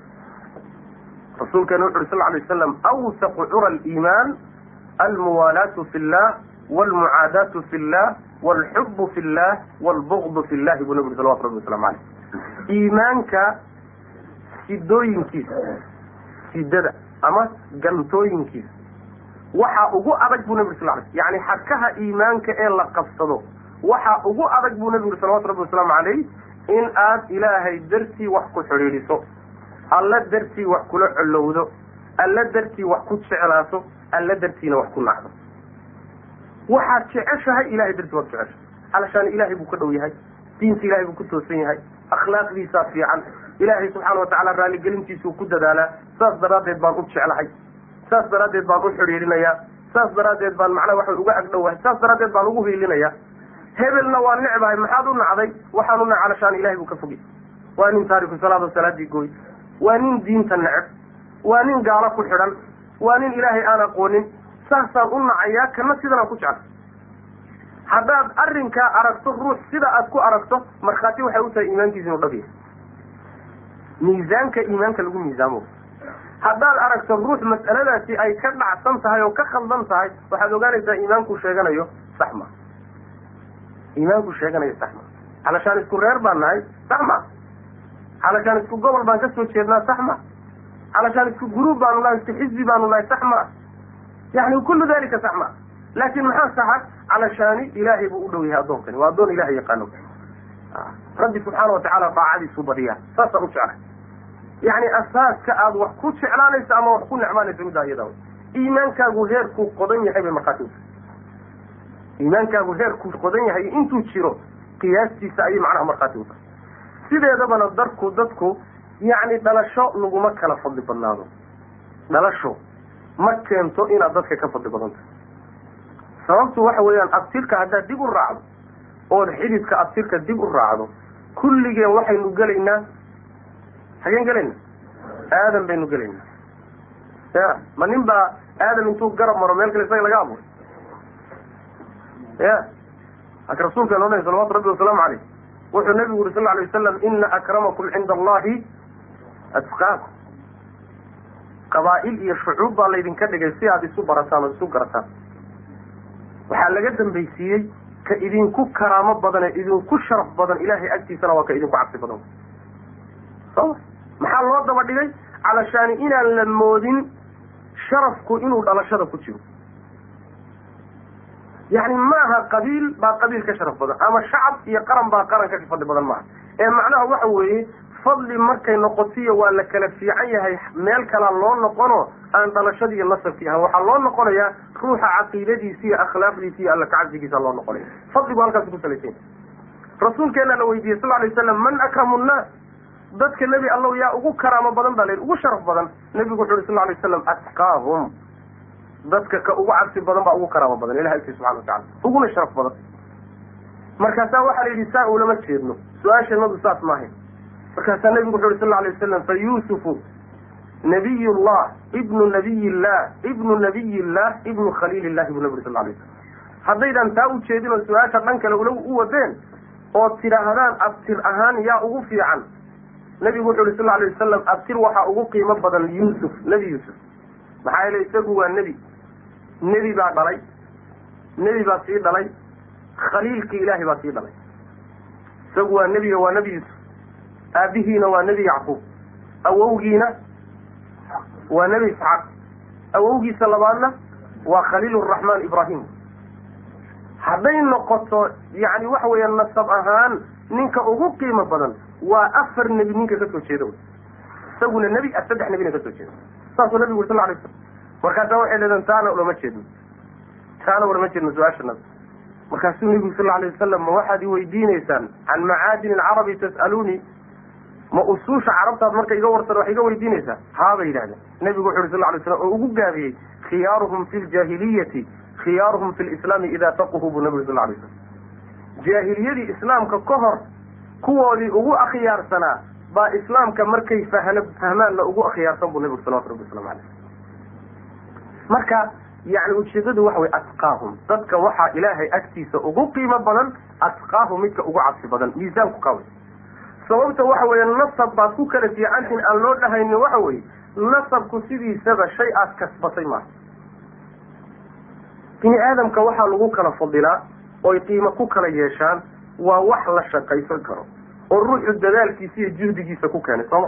rasuulkeena wuxu uhi sal lay waslam awsaqu cura aliimaan almuwaalaatu fi llah walmucaadaatu fi llah walxubu fi llah walbugdu fi llahi buu nabi uri salawatu rabbi waslamu aleyh iimaanka sidooyinkiisa sidada ama gantooyinkiisa waxaa ugu adag buu nabi uri sal lay yani xadkaha iimaanka ee la qabsado waxaa ugu adag buu nabi uri salawatu rabbi wasalaamu caleyh in aad ilaahay dartii wax ku xidhiidhiso alla dartii wax kula colowdo alla dartii wax ku jeclaato alla dartiina wax ku nacdo waxaad jeceshahay ilahay dartii waad jeceshahay alashaan ilaahay buu ka dhow yahay diinta ilahay buu ku toosan yahay akhlaaqdiisaa fiican ilaahay subxaana watacaala raaligelintiisuu ku dadaalaa saas daraaddeed baan u jeclahay saas daraaddeed baan u xidhiidhinayaa saas daraaddeed baan macnaha waxa uga agdhowahay saas daraaddeed baan ugu hiilinayaa hebelna waa necbahay maxaad u nacday waxaan u nac alashaan ilahay buu ka fogay waa nin taariku salaado salaadii gooy waa nin diinta neceb waa nin gaalo ku xidhan waa nin ilaahay aan aqoonin saasaan u nacayaa kana sidanaan ku jeclay haddaad arrinkaa aragto ruux sida aad ku aragto markhaati waxay u tahay iimaankiisa inuu dhab yahay miisaanka iimaanka lagu miisaamo haddaad aragto ruux mas'aladaasi ay ka dhacsan tahay oo ka khaldan tahay waxaad ogaanaysaa iimaanku sheeganayo sax ma iimaanku sheeganayo sax ma halashaan isku reer baan nahay sax ma halashaan isku gobol baan ka soo jeednaa sax ma halashaan isku guruub baanu nahay isku xisbi baanu nahay sax ma yani kullu dalika sax ma laakin maxaa saxa calashaani ilaahay buu u dhow yahay addoonkani waa addoon ilahay yaqaano rabbi subxaana watacaala daacadiisu badiyaa saasaan u jeclay yani asaaska aad wax ku jeclaanayso ama wax ku necmaanayso middaa iyada iimaankaagu heerkuu qodan yahay bay markhaati u tahay iimaankaagu heerkuu qodan yahay intuu jiro qiyaastiisa ayay macnaha markhaati u tahay sideedabana darku dadku yacni dhalasho laguma kala fadli badnaado dhalasho ma keento inaad dadka ka fadli badan tahay sababtu waxa weeyaan abtirka haddaad dib u raacdo ood xididka abtirka dib u raacdo kulligeen waxaynu gelaynaa hageen gelaynaa aadam baynu gelaynaa ya ma nin baa aadam intuu garab maro meel kale isaga laga abuuray ya aka rasuulkeena odhanay salawatu rabbi wasalaamu caleyh wuxuu nabigu yuri sal lla alay wasalam ina akramakum cinda allahi atqaakum qabaa'il iyo shucuub baa laydinka dhigay si aad isu barataan oo isu garataan waxaa laga dambaysiiyey ka idinku karaamo badan ee idinku sharaf badan ilahay agtiisana waa ka idinku cabsi badan soma maxaa loo daba dhigay calashaani inaan la moodin sharafku inuu dhalashada ku jiro yani maaha qabiil baa qabiil ka sharaf badan ama shacab iyo qaran baa qaran ka fadli badan maaha ee macnaha waxa weeye fadli markay noqotiyo waa la kala fiican yahay meel kalaa loo noqono aan dhalashadii iyo nasabkii ahan waxaa loo noqonayaa ruuxa caqiidadiisi iyo akhlaaqdiisi iyo alla kacabsigiisa loo noqonaya fadligu halkaas ku salaysan rasuulkeena la weydiiyey sal lay slam man akramu nnaas dadka nebi allow yaa ugu karaamo badan baa la yidhi ugu sharaf badan nebigu wuxu uhi sal lay waslam atqaahum dadka ka ugu cabsi badan baa ugu karaamo badan ilahi agti subxana watacala uguna sharaf badan markaasaa waxaa la yidhi saa ulama jeedno su-aashanadu saas maahayn markaasaa nebigu wuxu uhi sal lay waslam fa yuusufu nabiy llah ibnu nabiy illah ibnu nabiy illah ibnu khaliil illahi buu nabi uri sal lay slam haddaydan taa u jeedin oo su-aasha dhan kale ula u wadeen oo tidhaahdaan abtir ahaan yaa ugu fiican nebigu wuxu uhi sal alay wasalam abtir waxaa ugu qiimo badan yuusuf nebi yuusuf maxaa yeele isagu waa nebi nebi baa dhalay nebi baa sii dhalay khaliilkii ilaahay baa sii dhalay isagu waa nebiga waa nebi yuusuf aabihiina waa nebi yacquub awowgiina waa nebi isxaaq awowgiisa labaadna waa khaliil raxmaan ibraahim hadday noqoto yani waxa weeya nasab ahaan ninka ugu qiimo badan waa afar nebi ninka kasoo jeeda isaguna nebi saddex nebina kasoo jeeda saasuu nabigu uri sal lay slam markaasaa waxay leedeen taana ulama jeedno taana ulama jeedno su-aashanada markaasuu nebigu sal alay wasalam ma waxaad i weydiineysaan can macaadin alcarabi tas'aluunii ma usuusha carabtaad marka iga warsan wax iga weydiinaysaa haabay yidhahdeen nebigu wuxu uhi sal lay slam oo ugu gaabiyey khiyaaruhum fi ljaahiliyati khiyaaruhum fi lislaami idaa faquhu buu nebigu sal lay slam jaahiliyadii islaamka ka hor kuwoodii ugu akhyaarsanaa baa islaamka markay fahn fahmaanna ugu akhyaarsan buu nebigu salawatu rabbi waslamu aleyh marka yani ujeedadu waxa wey atqaahum dadka waxaa ilaahay agtiisa ugu qiimo badan atqaahum midka ugu cabsi badan miisaanku qaway sababta waxa weeye nasab baad ku kala fiicantiin aan loo dhahaynin waxa weeye nasabku sidiisaba shay aad kasbatay maaha bini aadamka waxaa lagu kala fadilaa oy qiimo ku kala yeeshaan waa wax la shaqaysan karo oo ruuxu dadaalkiisa iyo juhdigiisa ku keenay sooma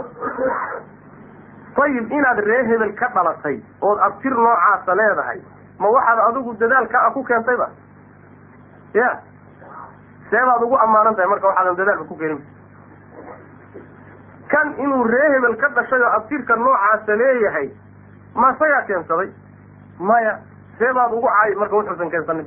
ayib inaad ree hebel ka dhalatay ood abtir noocaasa leedahay ma waxaad adigu dadaalka a ku keentayba ya seebaad ugu ammaanan tahay marka waxaadan dadaalka ku keenin kan inuu ree hebel ka dhashay oo abtirka noocaasa leeyahay ma isagaa keensaday maya seebaad ugu caayi marka wuxuusan keensanin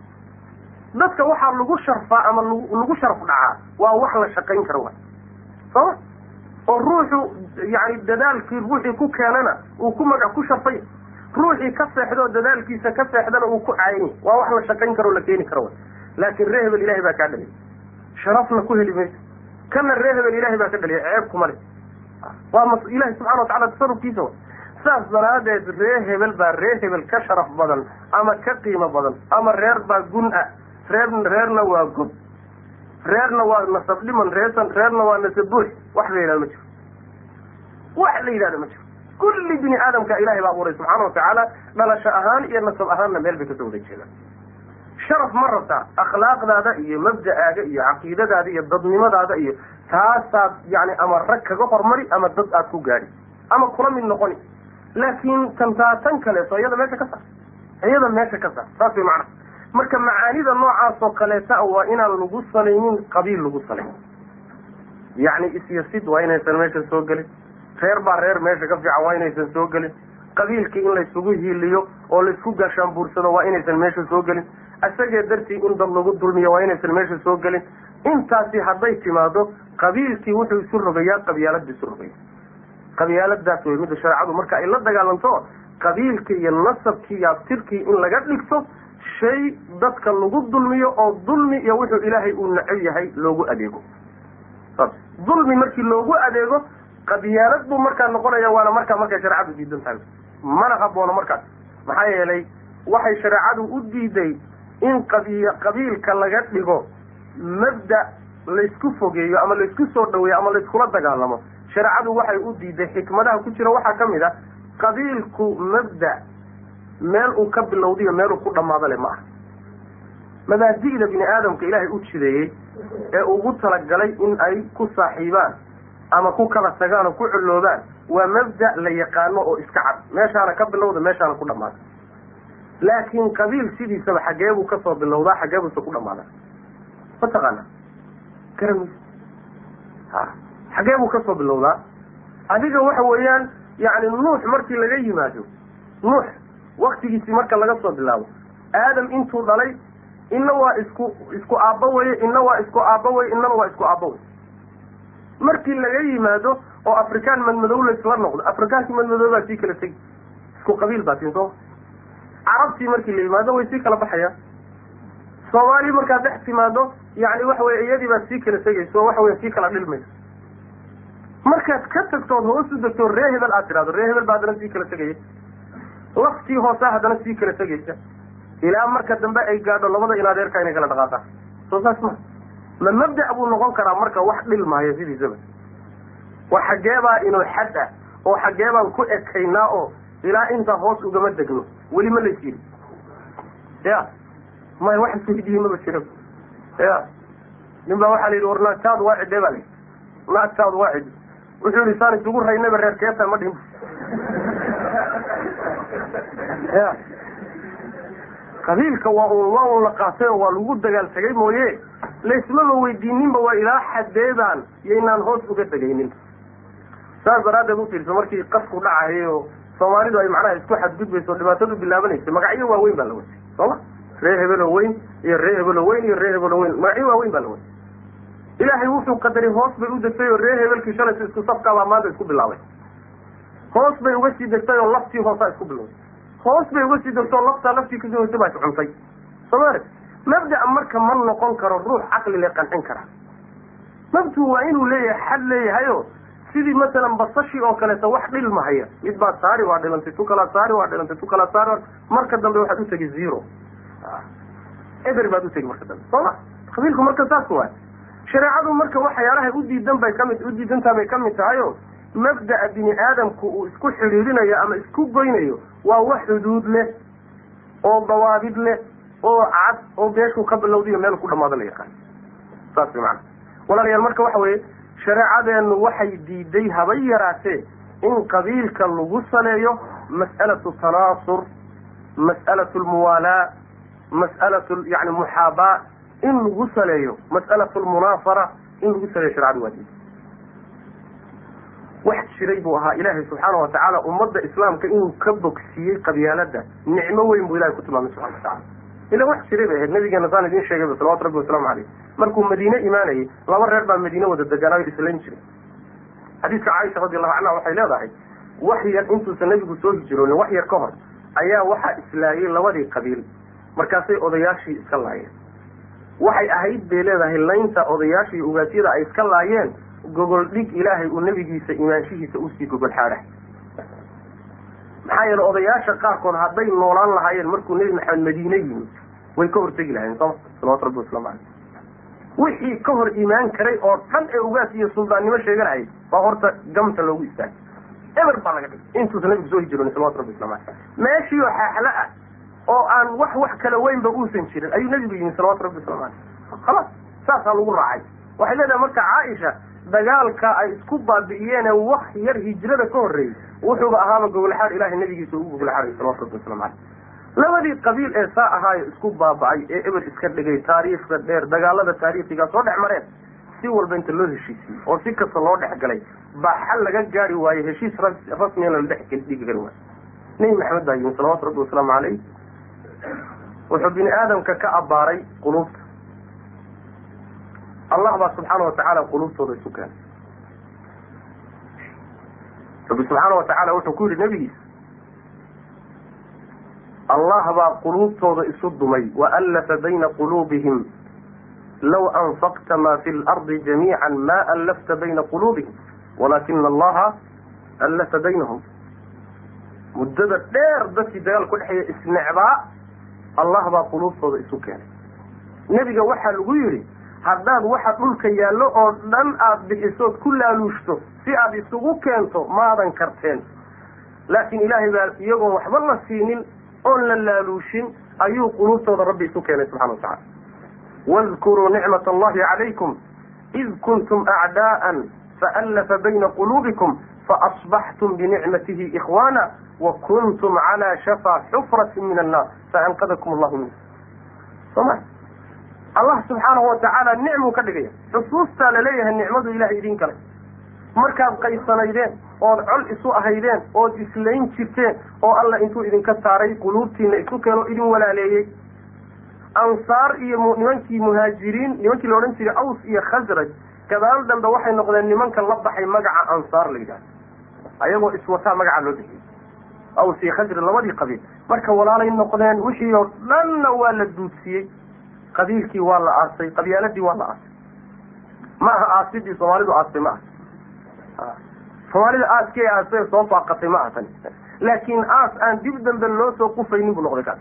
dadka waxaa lagu sharfaa ama lagu sharaf dhacaa waa wax la shaqayn karo wa sooma oo ruuxu yani dadaalkii ruuxii ku keenana uu ku magac ku sharfay ruuxii ka seexdo dadaalkiisa ka seexdana uu ku caayany waa wax la shaqayn karo o la keeni karo wa laakin ree hebel ilahay baa kaa dhaliyay sharafna ku heli mayso kana ree hebel ilahay baa ka dhaliyay ceeb kuma le waa m ilahi subxana watacala tasarufkiisa wa saas daraadeed ree hebel baa ree hebel ka sharaf badan ama ka qiimo badan ama reer baa gun ah reer reerna waa gob reerna waa nasab dhiman reersan reerna waa nasab buux wax la yidhahdo ma jiro wax la yidhahdo ma jiro kulli bini aadamka ilahay baa abuuray subxaana watacaala dhalasho ahaan iyo nasab ahaanna meel bay kasoo wada jeedaan sharaf ma rabtaa akhlaaqdaada iyo mabda'aaga iyo caqiidadaada iyo dadnimadaada iyo taasaad yani ama rag kaga hormari ama dad aad ku gaadhi ama kula mid noqoni laakiin tantaatan kaleeto iyada meesha ka saar iyada meesha ka saar saas way macnaha marka macaanida noocaas oo kaleeta waa inaan lagu salaynin qabiil lagu salay yacni isyasid waa inaysan meesha soo gelin reer baa reer meesha ka fiican waa inaysan soo gelin qabiilkii in laysugu hiiliyo oo laysku gaashaanbuursado waa inaysan meesha soo gelin isagee dartii in dad lagu dulmiyo waa inaysan meesha soo gelin intaasi hadday timaado qabiilkii wuxuu isu rogayaa qabyaalada isu rogaya qabyaaladaas wey midda shareecadu marka ay la dagaalanto qabiilkii iyo nasabkii iyo abtirkii in laga dhigto shay dadka lagu dulmiyo oo dulmi iyo wuxuu ilaahay uu necab yahay loogu adeego saas dulmi markii loogu adeego qabyaalad buu markaa noqonaya waana markaa markay shareecadu diidan tahay mana haboono markaas maxaa yeelay waxay shareecadu u diiday in qabi qabiilka laga dhigo mabda laysku fogeeyo ama laysku soo dhaweeyo ama layskula dagaalamo shareecadu waxay u diiday xikmadaha ku jira waxaa ka mid ah qabiilku mabda meel uu ka bilowdiyo meel uu ku dhamaado le ma aha mabaadi'da bini aadamka ilaahay u jideeyey ee ugu talagalay in ay ku saaxiibaan ama ku kala tagaan oo ku culloobaan waa mabda la yaqaano oo iska cad meeshaana ka bilowda meeshaana ku dhamaada laakiin qabiil sidiisaba xagee buu kasoo bilowdaa xagee buuse ku dhamaadaa mataqaana garan ha xagee buu kasoo bilowdaa adiga waxa weeyaan yani nuux markii laga yimaado nuux waktigiisii marka laga soo bilaabo aadam intuu dhalay inna waa isku isku aabba weye inna waa isku aabba weye innana waa isku aabba wey markii laga yimaado oo afrikaan madmadow laysla noqdo afrikaankii madmadow baa sii kala tegi isku qabiil baa tiin sooma carabtii markii la yimaado way sii kala baxayaan soomaali markaad dhex timaado yani waxa weye iyadii baad sii kala tegayso waxa wey sii kala dhilmayso markaad ka tagtood hoos u degto ree hebel aad tidhahdo ree hebel baa haddana sii kala tegaya laftii hoosaa haddana sii kala tegaysa ilaa marka dambe ay gaadho labada in adeerka inay kala dhaqaaqaan soo saas ma ma mabda' buu noqon karaa marka wax dhilmaayo sidiisaba wa xageebaa inuu xad ah oo xagee baan ku ekaynaa oo ilaa intaa hoos ugama degno weli ma lays yidhi ya maya wax isweydiiye maba jiro ya nin baa waxaa la yidhi war naagtaadu waa cidee baa la yidhi naagtaadu waa cidi wuxuu yihi saan isugu raynaba reer keeta ma dhihin ya qabiilka waa un waa un la qaatay oo waa lagu dagaal tegay mooye laysmaba weydiininba waa ilaa xadeedaan yaynaan hoos uga tegaynin saas daraaddeed u fiirso markii qasku dhacayay oo soomaalidu ay macnaha isku xadgudbayso dhibaatadu bilaabanaysa magacyo waaweyn baa la watay sooma ree hebelo weyn iyo ree hebelo weyn iyo ree hebelo weyn magacyo waaweyn baa la watay ilaahay wuxuu qadaray hoos bay u degtay oo reer hebelkii shalaysa isku safkaabaa maanta isku bilaabay hoos bay uga sii degtay oo laftii hoosaa isku bilowday hoos bay uga sii degtay oo laftaa laftii kasii hoysay baa iscuntay soomali mabda marka ma noqon karo ruux caqli le qancin kara mabdu waa inuu leeyahay xad leeyahayo sidii masalan basashii oo kaleeto wax dhilmahaya mid baa saari waa dhilantay tu kalaa saari waa dhilantay tu kalaa saari marka dambe waxaad utegi zero eber baad utegi marka dambe sooma qabiilku marka saas waay shareecadu marka waxyaalahay udiidan bay kamid udiidantaa bay kamid tahayo mabda'a bini aadamku uu isku xidhiirinayo ama isku goynayo waa wax xuduud leh oo dawaabid leh oo cad oo meeshuu ka bilowdayo meel ku dhamaado la yaqaan saas way macana walaalayaal marka waxa weeye shareecadeenu waxay diiday haba yaraatee in qabiilka lagu saleeyo mas'alatu tanaasur mas'alatu lmuwaalaa mas'alatu yani muxaabaa in lagu saleeyo mas'alatu lmunaafara in lagu saleeyo sharecadu waa diiday wax jiray buu ahaa ilaahay subxaana watacaala ummadda islaamka inuu ka bogsiiyey qabyaalada nicmo weyn buu ilahay ku tilmaamay subxana watacala ila wax jiray bay ahayd nabigeena saan idiin sheegayba salawatu rabbi wasalaamu caleyh markuu madiine imaanayay laba reer baa madiine wada deganaayo islayn jiray xadiiska caaisha radi allahu canha waxay leedahay wax yar intuusan nabigu soo hijroonin wax yar ka hor ayaa waxaa islaayay labadii qabiil markaasay odayaashii iska laayeen waxay ahayd bay leedahay laynta odayaashii ugaasyada ay iska laayeen gogol dhig ilaahay uu nabigiisa imaanshihiisa usii gogol xaadha maxaa yeele odayaasha qaarkood hadday noolaan lahaayeen markuu nebi maxamed madiine yimid way ka hortegi lahayeen sooma salawatu rabbi waslamu caleyh wixii ka hor imaan karay oo dhan ee ugaas iyo suldaannimo sheeganayay baa horta gamta loogu istaagay eber baa laga dhigay intuusan nabigu soo hijroonin salawatu rabbi waslamu caleyh meeshii oo xaaxlo ah oo aan wax wax kala weynba uusan jirin ayuu nabigu yimid salawatu rabbi waslamu caleyh khalaas saasaa lagu raacay waxay leedahay marka caaisha dagaalka ay isku baabi'iyeene wax yar hijrada ka horreeyey wuxuuba ahaaba gogolxaad ilahay nabigiisa ugu gogolxaaday salawatu rabbi waslamu caleyh labadii qabiil ee saa ahaayo isku baaba'ay ee eber iska dhigay taariikhda dheer dagaalada taariikhigaa soo dhex mareen si walba inta loo heshiisiyey oo si kasta loo dhex galay baa xal laga gaari waaye heshiis rasmiyana la dhex dhigi kari waayo nebi maxamed baa yimi salawatu rabbi wasalaamu caleyh wuxuu bini aadamka ka abbaaray quluubta allah baa subxaana watacaala quluubtooda isu keenay rabbi subxaana watacaala wuxuu ku yidhi nebigiisa allah baa quluubtooda isu dumay waallafa bayna quluubihim law anfaqta ma fi lardi jamiica ma allafta bayna quluubihim walaakina allaha allafa baynahum muddada dheer dadkii dagaal ku dhexeeya isnecbaa allah baa quluubtooda isu keenay nebiga waxaa lagu yidhi haddaad waxa dhulka yaallo oo dhan aada bixisood ku laaluushto si aada isugu keento maadan karteen laakiin ilaahay baa iyagoon waxba la siinin oon la laaluushin ayuu quluubtooda rabbi isu keenay subxana watacala wadkuruu nicmat allahi calaykum id kuntum acdaa'an faallafa bayna quluubikum faasbaxtum binicmatihi ikhwaana wa kuntum calaa shafaa xufratin min annaar faanqadakum allahu minhu soma allah subxaanahu watacaala nicmuu ka dhigaya xusuustaa laleeyahay nicmadu ilahay idin galay markaad qaysanaydeen ood col isu ahaydeen ood islayn jirteen oo alla intuu idinka saaray quluubtiina isu keeno idin walaaleeyey ansaar iyo nimankii muhaajiriin nimankii la odhan jiray aws iyo khasraj gadaal dambe waxay noqdeen nimanka la baxay magaca ansaar la yidhahdo ayagoo iswataa magaca loo bixiyey aws iyo khasraj labadii qabiil marka walaalay noqdeen wixii oo dhanna waa la duudsiiyey qabiilkii waa la aasay qabyaaladii waa la aasay ma aha aasidii soomaalidu aastay ma aha soomaalida aaskii aastay soo faaqatay ma aha tani laakiin aas aan dib dambe loo soo qufaynin buu noqday kaas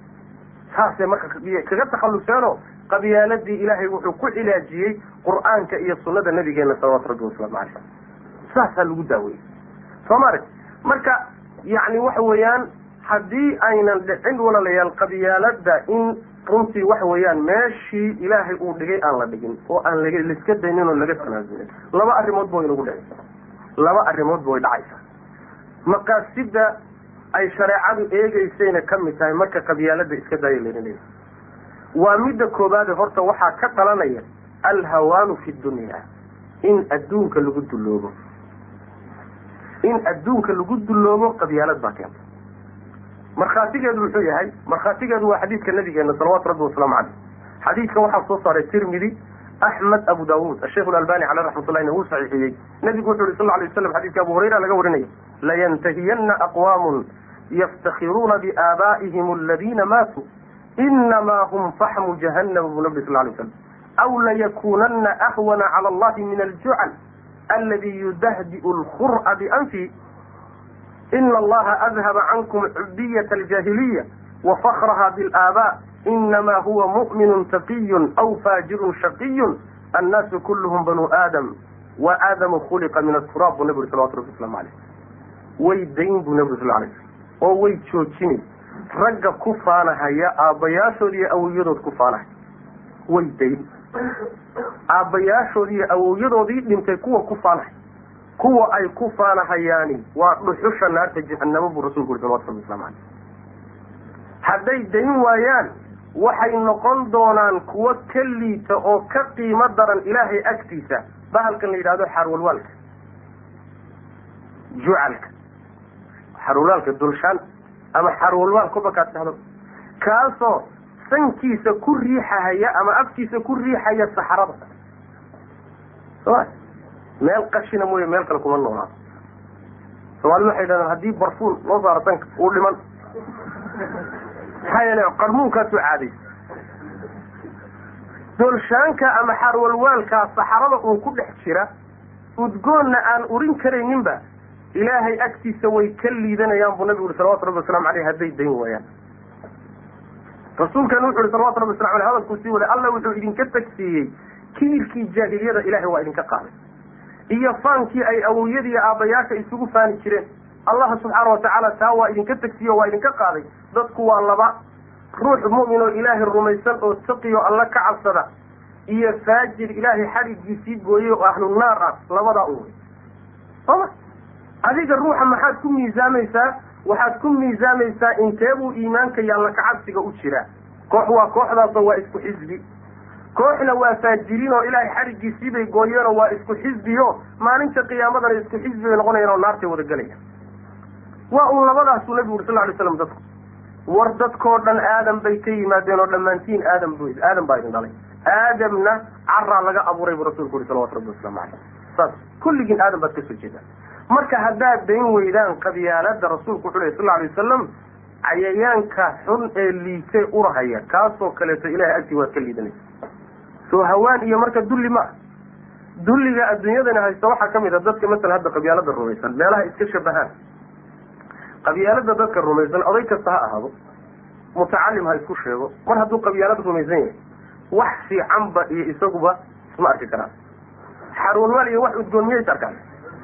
saasay marka kaga takhalluseenoo qabyaaladii ilaahay wuxuu ku cilaajiyey qur'aanka iyo sunnada nabigeena salawatu rabbi wasalaamu caleyh saasaa lagu daaweeyey soo maarag marka yacni waxa weeyaan haddii aynan dhicin walaalayaal qabyaalada in runtii waxa weeyaan meeshii ilaahay uu dhigay aan la dhigin oo aan lag laiska daynin oo laga tanaasulin laba arrimoodba way nagu dhacaysaa laba arrimoodba way dhacaysaa maqaasida ay shareecadu eegeysayna ka mid tahay marka qabyaalada iska daaya layna leeyahay waa midda koobaade horta waxaa ka dhalanaya alhawaanu fi dunya in adduunka lagu dulloobo in adduunka lagu dulloobo qabyaalad baa keenta markhaatigeedu muxuu yahay markhaatigeedu waa xadiidka nabigeena salawaatu rabbi wasalaamu caleyh xadiidka waxaa soo saaray tirmidi axmed abu daawuud asheikh alalbani caleyh raxmatullahina wuu saxiixiyey nabigu wuxu yhi sal lay waslam xadidka abu hurayra laga warinaya layantahiyana aqwaamun yaftakhiruuna biaabaa'ihim aladina maatuu inamaa hum faxmu jahannama buu nabi sal lay waslam aw layakunana ahwana cala allahi min aljucal aladi yudahdi'u lkhur'a bianfi ina allaha adhaba cankum cubdiyata aljaahiliya wafakraha bilaabaa inama huwa mu'minu taqiyun aw faajirun shaqiyun annaasu kulluhum banu aadam wa aadamu khuliqa min aturaab buu nabi uri salawatu rabbi waslamu aleyh way dayn buu nabi uri sal alay slam oo way joojini ragga ku faanahaya aabbayaashood iyo awowyadood ku faanahaya way dayn aabbayaashood iyo awowyadoodii dhintay kuwa ku faanahay kuwa ay ku faanahayaani waa dhuxusha naarta jahanamo buu rasulku uri salawatu rabbi waslamu aleyh hadday dayn waayaan waxay noqon doonaan kuwo ka liita oo ka qiimo daran ilaahay agtiisa bahalkan la yidhahdo xarwalwaalka jucalka xarwalwaalka dulshaan ama xarwalwaal kuba kaad dhahdo kaasoo sankiisa ku riixahaya ama afkiisa ku riixaya saxarada soma meel qashina mooye meel kale kuma noolaa soomaalidu waxay dhahdaan haddii barfuun loo saaro sanka uu dhiman maxaa yeele qarmuunkaasu caaday doolshaanka ama xarwalwaalkaa saxarada uun ku dhex jira udgoonna aan urin karayninba ilaahay agtiisa way ka liidanayaan buu nabigu uri salawatu rabbi waslamu aleyh hadday dayn waayaan rasuulkan wuxu uhi salawatu rabbi waslam aleh hadalkuu sii waday alla wuxuu idinka tagsiiyey kibirkii jaahiliyada ilahay waa idinka qaaday iyo faankii ay awowyadii aabbayaasha isugu faani jireen allah subxaana watacaala taa waa idinka tegsiyo waa idinka qaaday dadku waa laba ruux mu'min oo ilaahay rumaysan oo taqiyo alla ka cabsada iyo faajir ilaahay xadhigiisii gooyey oo ahlu naar ah labadaa un wey sooma adiga ruuxa maxaad ku miisaamaysaa waxaad ku miisaamaysaa inteebuu iimaanka iyo alla kacabsiga u jiraa koox waa kooxdaasoo waa isku xisbi kooxna waa faajiriin oo ilaahay xadhigiisii bay gooyeenoo waa isku xisbiyo maalinta qiyaamadana isku xisbi bay noqonayaan oo naartay wada gelayaan waa un labadaasuu nabigu uri sal ly slam dadku war dadkoo dhan aadam bay ka yimaadeen oo dhammaantiin aadam b aadam baa idin dhalay aadamna caraa laga abuuray buu rasulku uri salawatu rabbi waslamu caleyh saas kulligiin aadam baad kasoo jeedaan marka haddaad dayn weydaan qabyaalada rasuulku wuxuu ley sal lla alay wasalam cayayaanka xun ee liitee urahaya kaasoo kaleeto ilahay agtii waad ka liidanaysa soo hawaan iyo marka dulli ma ah dulliga adduunyadana haysta waxaa kamid a dadka masala hadda qabyaalada rumaysan meelaha iska shabahaan qabyaalada dadka rumaysan oday kasta ha ahaado mutacalim ha isku sheego mar hadduu qabyaalad rumaysan yahay wax fiicanba iyo isaguba isma arki karaan xarunmaal iyo wax udgoon miyay is arkaan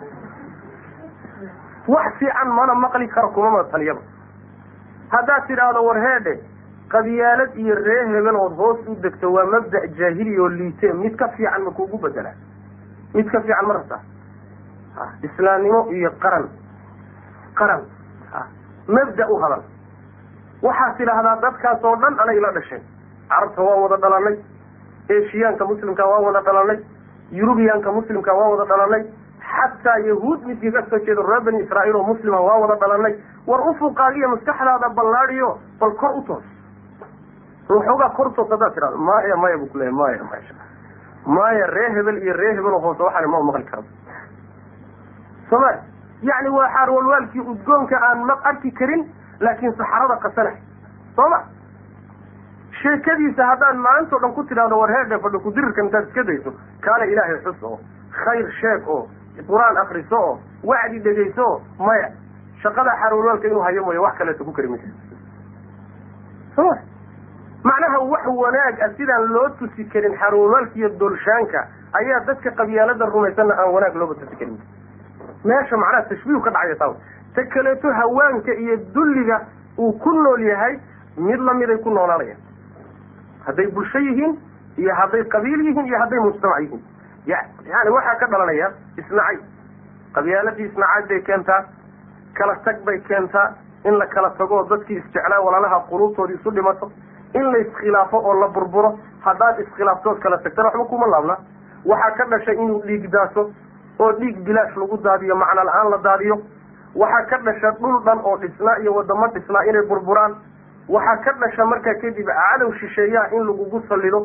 wax fiican mana maqli karo kumama taliyaba haddaad tidhaahdo war heedhe qabyaalad iyo ree hebel ood hoos u degto waa mabda' jaahili oo liite mid ka fiican ma kuugu bedelaa mid ka fiican ma rabtaa islaamnimo iyo qaran qaran mabda u hadal waxaad tidhaahdaa dadkaas oo dhan anay la dhasheen carabta waan wada dhalanay eshiyaanka muslimka waan wada dhalanay yurubiyaanka muslimka waan wada dhalanay xataa yahuud midkii ka soo jeedo reer bani israa'iil oo muslima waan wada dhalanay war ufuqaagiyo maskaxdaada ballaadiyo bal kor u toos ruuxoogaa kor toos haddaad tidhahdo maya maya bu kuleeya maya maya maya ree hebel iyo ree hebel oo hoose waxaani ma maqli karo sooma yacni waa xaarwalwaalkii udgoonka aan ma arki karin laakiin saxarada qasanay soo ma sheekadiisa haddaad maantao dhan ku tidhahdo war heedhe fadho kudirirka intaad iska dayso kaana ilaahay xus oo khayr sheeg oo qur-aan akriso oo wacdi dhegayso oo maya shaqada xaarwalwaalka inuu hayo mooya wax kaleeto ku kari maysa soma macnaha wax wanaag ah sidaan loo tusi karin xaarwalwaalka iyo dolshaanka ayaa dadka qabyaalada rumaysanna aan wanaag looba tusi karin meesha macnaha tashbiihu ka dhacaya taa ta kaleeto hawaanka iyo dulliga uu ku nool yahay mid lamiday ku noolaanayaan hadday bulsho yihiin iyo hadday qabiil yihiin iyo hadday mujtamac yihiin yani waxaa ka dhalanaya isnacay qabyaaladii isnacay bay keentaa kala tag bay keentaa in la kala tago oo dadkii isjeclaa walaalaha quluubtoodii isu dhimato in la iskhilaafo oo la burburo haddaad iskhilaaftood kala tagtana waxba kuma laabna waxaa ka dhashay inuu dhiig daaso oo dhiig bilaash lagu daadiyo macno la-aan la daadiyo waxaa ka dhasha dhul dhan oo dhisnaa iyo wadamo dhisnaa inay burburaan waxaa ka dhasha markaa kadib cadow shisheeyaha in lagugu sallido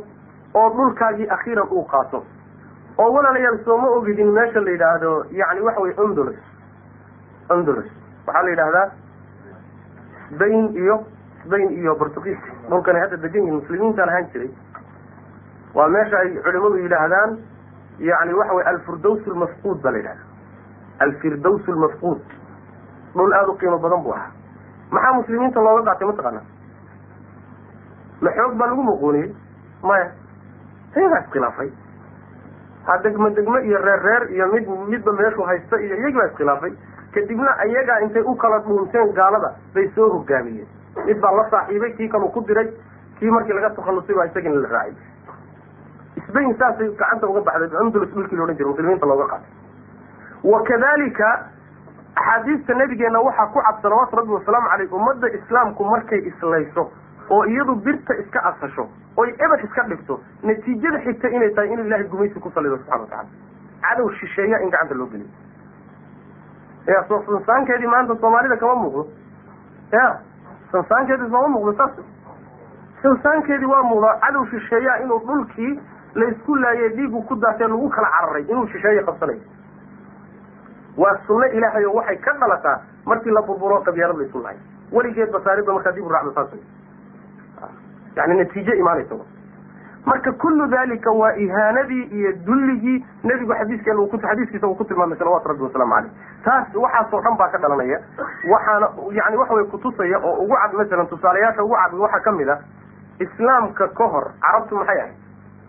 oo dhulkaagii akhiiran uu qaato oo walaalayaal sooma ogidin meesha la yidhaahdo yani waxa weye ondolos ondolos waxaa la yidhahdaa sbain iyo sbain iyo portugiis dhulkan ay hadda degan yihin muslimiintaan ahaan jiray waa meesha ay culimadu yidhaahdaan yani waxa weye alfirdaws lmafquud baa la yidhahda alfirdaws lmafquud dhul aada u qiimo badan buu ahaa maxaa muslimiinta looga qaatay mataqaana ma xoog baa lagu muquuniyey maya iyagaa iskhilaafay ha degmo degmo iyo reer reer iyo mid midba meeshuu haysta iyo iyagii baa iskhilaafay kadibna iyagaa intay u kala dhuunteen gaalada bay soo hogaamiyeen mid baa la saaxiibay kii kaluu ku diray kii markii laga takhallusay baa isagina la raacay sbain saasay gacanta uga baxday andulus dhulkii la odhan jiray muslimiinta looga qaatay wakadalika axaadiista nabigeena waxaa ku cad salawaatu rabbi wasalaamu caleyh ummadda islaamku markay islayso oo iyadu birta iska asasho oy eber iska dhigto natiijada xigta inay tahay inuu ilahay gumaysi ku salido subxana watacala cadow shisheeya in gacanta loo geliyo ya soo sansaankeedii maanta soomaalida kama muuqdo ya sansaankeedii sooma muuqdo saas sansaankeedii waa muuqdaa cadow shisheeya inuu dhulkii laysku laayay dhiigu ku daatee lagu kala cararay inuu shisheeye qabsanayo waa sunno ilaahay oo waxay ka dhalataa markii la burburo qabyaalad la isu lahay weligeed basaarida markaa dib u raacdo saas yani natiijo imaanaysa marka kullu dalika waa ihaanadii iyo dulligii nebigu xadiiskeen xadiiskiisa uu ku tilmaamay salawatu rabbi wasalaamu caleyh taas waxaasoo dhan baa ka dhalanaya waxaana yani waxa way kutusaya oo ugu cad masalan tusaalayaasha ugu cad waxaa kamid a islaamka ka hor carabtu maxay ahayd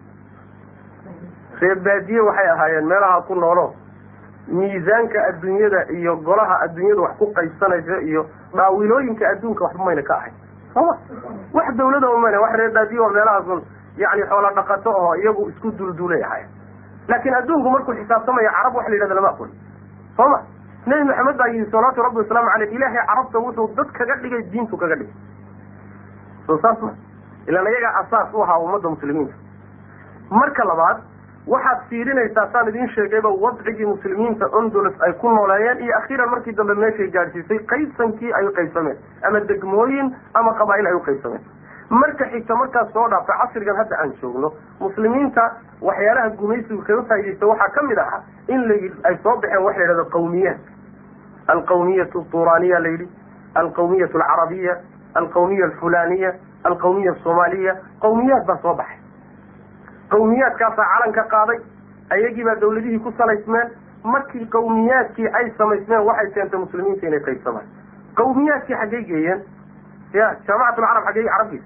reer baadiye waxay ahaayeen meelaha ku noolo miisaanka adduunyada iyo golaha adduunyada wax ku qaybsanaysa iyo dhaawilooyinka adduunka waxba mayna ka ahayn sooma wax dawlada umayna wax reer baadiye oo meelahaasun yani xoola dhaqato oo iyagu isku dulduulay ahayn laakiin adduunku markuu xisaabtamaya carab waxa la yidhahda lama aqoon sooma nebi maxamed baa yihi salawaatu rabbi wasalaamu caleyh ilaahay carabta wuxuu dad kaga dhigay diintu kaga dhigay soo saas ma ilaan ayagaa asaas u ahaa ummadda muslimiinta marka labaad waxaad fiirinaysaa saan idiin sheegayba wadcigii muslimiinta ondolos ay ku nooleeyeen iyo akhiiran markii dambe meeshay gaadhsiisay qaybsankii ay u qaybsameen ama degmooyin ama qabaa'il ay u qaybsameen marka xigta markaas soo dhaafta casrigan hadda aan joogno muslimiinta waxyaalaha gumaysigu kaga faaidaysta waxaa ka mid ahaa in la ay soo baxeen waxa la yidhahdo qawmiyaat alqawmiyatu turaniya la yidhi alqawmiyatu alcarabiya alqawmiya alfulaniya alqawmiya asoomaaliya qawmiyaad baa soo baxay qawmiyaadkaasaa calan ka qaaday ayagii baa dawladihii ku salaysmeen markii qawmiyaadkii ay samaysmeen waxay keentay muslimiinta inay qaybsamaan qawmiyaadkii xaggay geeyeen ya jaamacat lcarab xaggey carabgiisa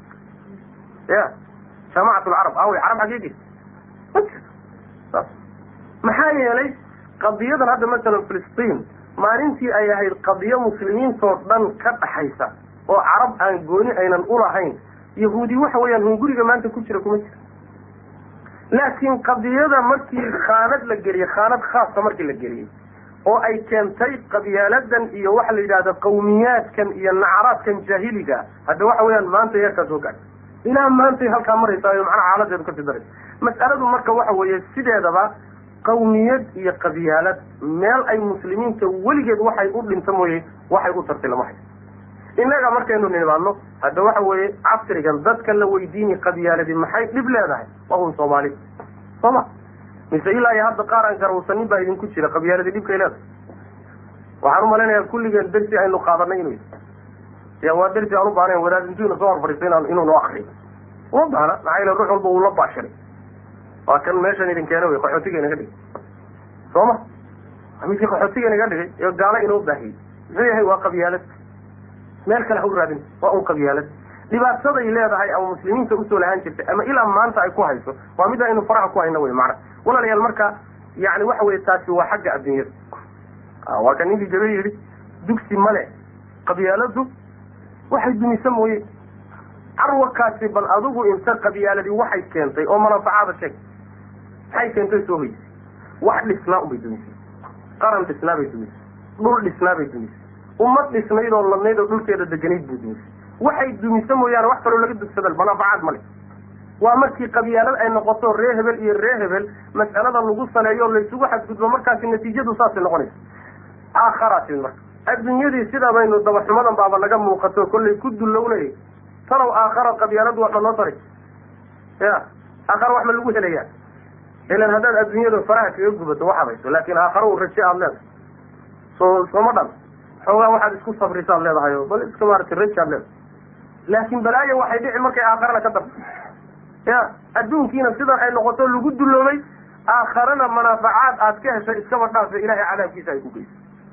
ya jaamacat lcarab awey carab xaggey geysa ma jirto saas maxaa yeelay qadiyadan hadda masalan filistiin maalintii ay ahayd qadiyo muslimiintoo dhan ka dhaxaysa oo carab aan gooni aynan ulahayn yahuudi waxa weeyaan hunguriga maanta ku jira kuma jira laakiin qadiyada markii khaanad la geliyey khaanad khaasa markii la geliyey oo ay keentay qabyaaladan iyo waxa la yidhahda qawmiyaadkan iyo nacaraadkan jaahiliga hadda waxa weeyaan maanta yarkaa soo gaadhay ilaa maantay halkaa maraysaayo macnaha xaaladeedu kasii daraysa mas'aladu marka waxa weeye sideedaba qawmiyad iyo qabyaalad meel ay muslimiinta weligeed waxay u dhinta mooye waxay u tartay lama hayo innaga markaynu nimaadno hadda waxa weeye casrigan dadka la weydiini qabyaaladi maxay dhib leedahay waa un soomaali soo ma mise ilaa iyo hadda qaar aan garawsanin baa idinku jira qabyaaladi dhibkay leedahay waxaan umalaynayaa kulligeen dersi aynu qaadanay inuu ya waa dersi aan u baahnayn wadaad intuuna soo horfadhiista inaan inuu noo akriyo uma baahna maxaa yeele ruux walba uu la baashiray waa kan meeshan idin keena wey qaxootiga inaga dhigay soo ma midkii qaxootiga inaga dhigay ee gaalo inoo baahiyey muxuu yahay waa qabyaalad meel kale ha u raadin waa un qabyaalad dhibaataday leedahay ama muslimiinta usoo lahaan jirtay ama ilaa maanta ay ku hayso waa mid aynu faraha ku hayno wey macna walaalayaal marka yani waxa weye taasi waa xagga adduunyada waa kan ninkii gabe yidhi dugsi male qabyaaladu waxay dumisa mooye carwakaasi bal adigu inta qabyaaladi waxay keentay oo manafacaada sheeg maxay keentay soo hoysay wax dhisnaa unbay dumisay qaran dhisnaa bay dumisay dhul dhisnaa bay dumisay ummad dhisnayd oo ladnayd oo dhulkeeda deganayd buu dumisay waxay dumisa mooyaane wax kaloo laga dugsada manafacaad male waa markii qabyaalad ay noqoto ree hebel iyo ree hebel mas'alada lagu saleeyo o laysugu xadgudbo markaasi natiijadu saasay noqonaysa aakhara timid marka adduunyadii sidaa baynu dabaxumadan baaba naga muuqato kollay ku dulownay talow aakhara qabyaaladu waa dhanoo taray ya aakharo wax ma lagu helayaa ilan haddaad adduunyada faraha kaga gubato wax habayso laakin aakharo u raje aada leedahay soo sooma dhan xoogaa waxaad isku sabrisaad leedahay o bal iska maaragtay raje aad leedahay laakin balaayo waxay dhici markay aakharana ka darto ya adduunkiina sidan ay noqoto lagu duloobay aakharana manaafacaad aad ka heshay iskaba dhaafe ilahay cadaabkiisa ay ku geyso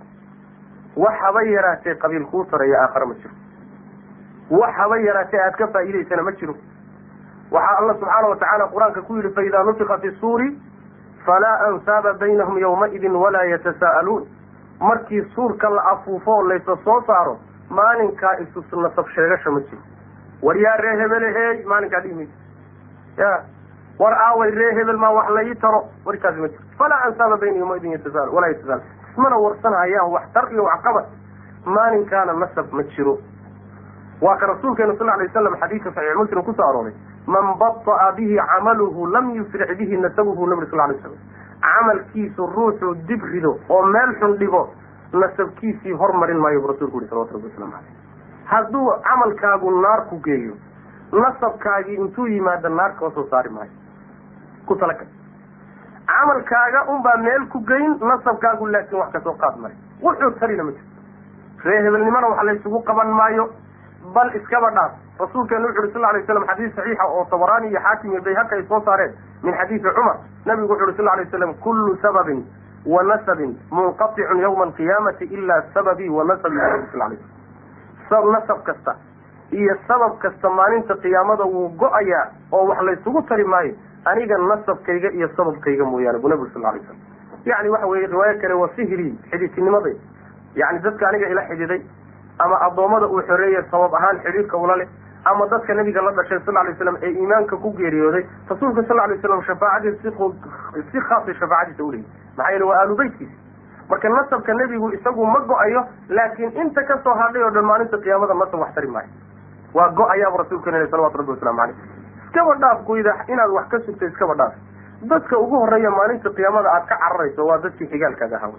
wax haba yaraatee qabiil kuu taraya aakhare ma jiro wax haba yaraatee aad ka faa'iidaysana ma jiro waxaa alla subxaana watacaala qur-aanka ku yidhi faidaa nufika fi suuri falaa ansaaba baynahum yawmaidin walaa yatasaa'aluun markii suurka la afuufo laysa soo saaro maalinkaa isu nasab sheegasha ma jiro war yaa ree hebelehey maalinkaa dhihi mayso ya war aaway ree hebel maa wax la ii taro warkaasi ma jiro falaa ansaaba bayna yawmaidin yatasaal walaa yatasaal ismana warsanhayaan wax tar iyo waxqabad maalinkaana nasab ma jiro waa ka rasuulkeenu sal alay waslam xadiidka saxiix muslim kusoo arooray man bata'a bihi camaluhu lam yusric bihi nasabuhu nabri sal lay slam camalkiisu ruuxuu dib rido oo meel xun dhigo nasabkiisii hormarin maayo bu rasulku yihi salawatu rabbi waslamu aleyh hadduu camalkaagu naar ku geeyo nasabkaagii intuu yimaado naar koo soo saari maayo ku talagal camalkaaga unbaa meel ku geyn nasabkaagu laakiin wax kasoo qaad mare wuxuu tarina ma jirto ree hebelnimana wax laysugu qaban maayo bal iskaba dhaaf rasuulkeenu wuxu uhi sal lay slam xadiis saxiixa oo tabaraani iyo xaakim iyo bayhaqi ay soo saareen min xadiisi cumar nabigu wuxu uhi sal lay slam kullu sababin wa nasabin munqaticun yawma alqiyaamati ila sababii wa nasabi sal lay slam nasab kasta iyo sabab kasta maalinta qiyaamada wuu go-ayaa oo wax laysugu tari maayo aniga nasabkayga iyo sababkayga mooyaane bu nabigu sal lay slam yani waxa weye riwaayo kale waa sihri xidhiidtinimaday yani dadka aniga ila xidhiiday ama addoommada uu xoreeyey sabab ahaan xidhiidhka ula leh ama dadka nabiga la dhashay sal lay slam ee iimaanka ku geeriyooday rasuulka sal lay slam shafaacadiis si khaasay shafaacadiisa uleeyahy maxaa yeele waa aalu beytkiisi marka nasabka nebigu isagu ma go-ayo laakiin inta kasoo hadhay oo dhan maalinta qiyaamada nasab wax tari maayo waa go-ayaabu rasuulkeen l salawatu rabbi waslamu caleyh iskaba dhaaf goyda inaad wax ka sugto iskaba dhaaf dadka ugu horeeya maalinta qiyaamada aad ka cararayso waa dadkii xigaalkaaga ahaa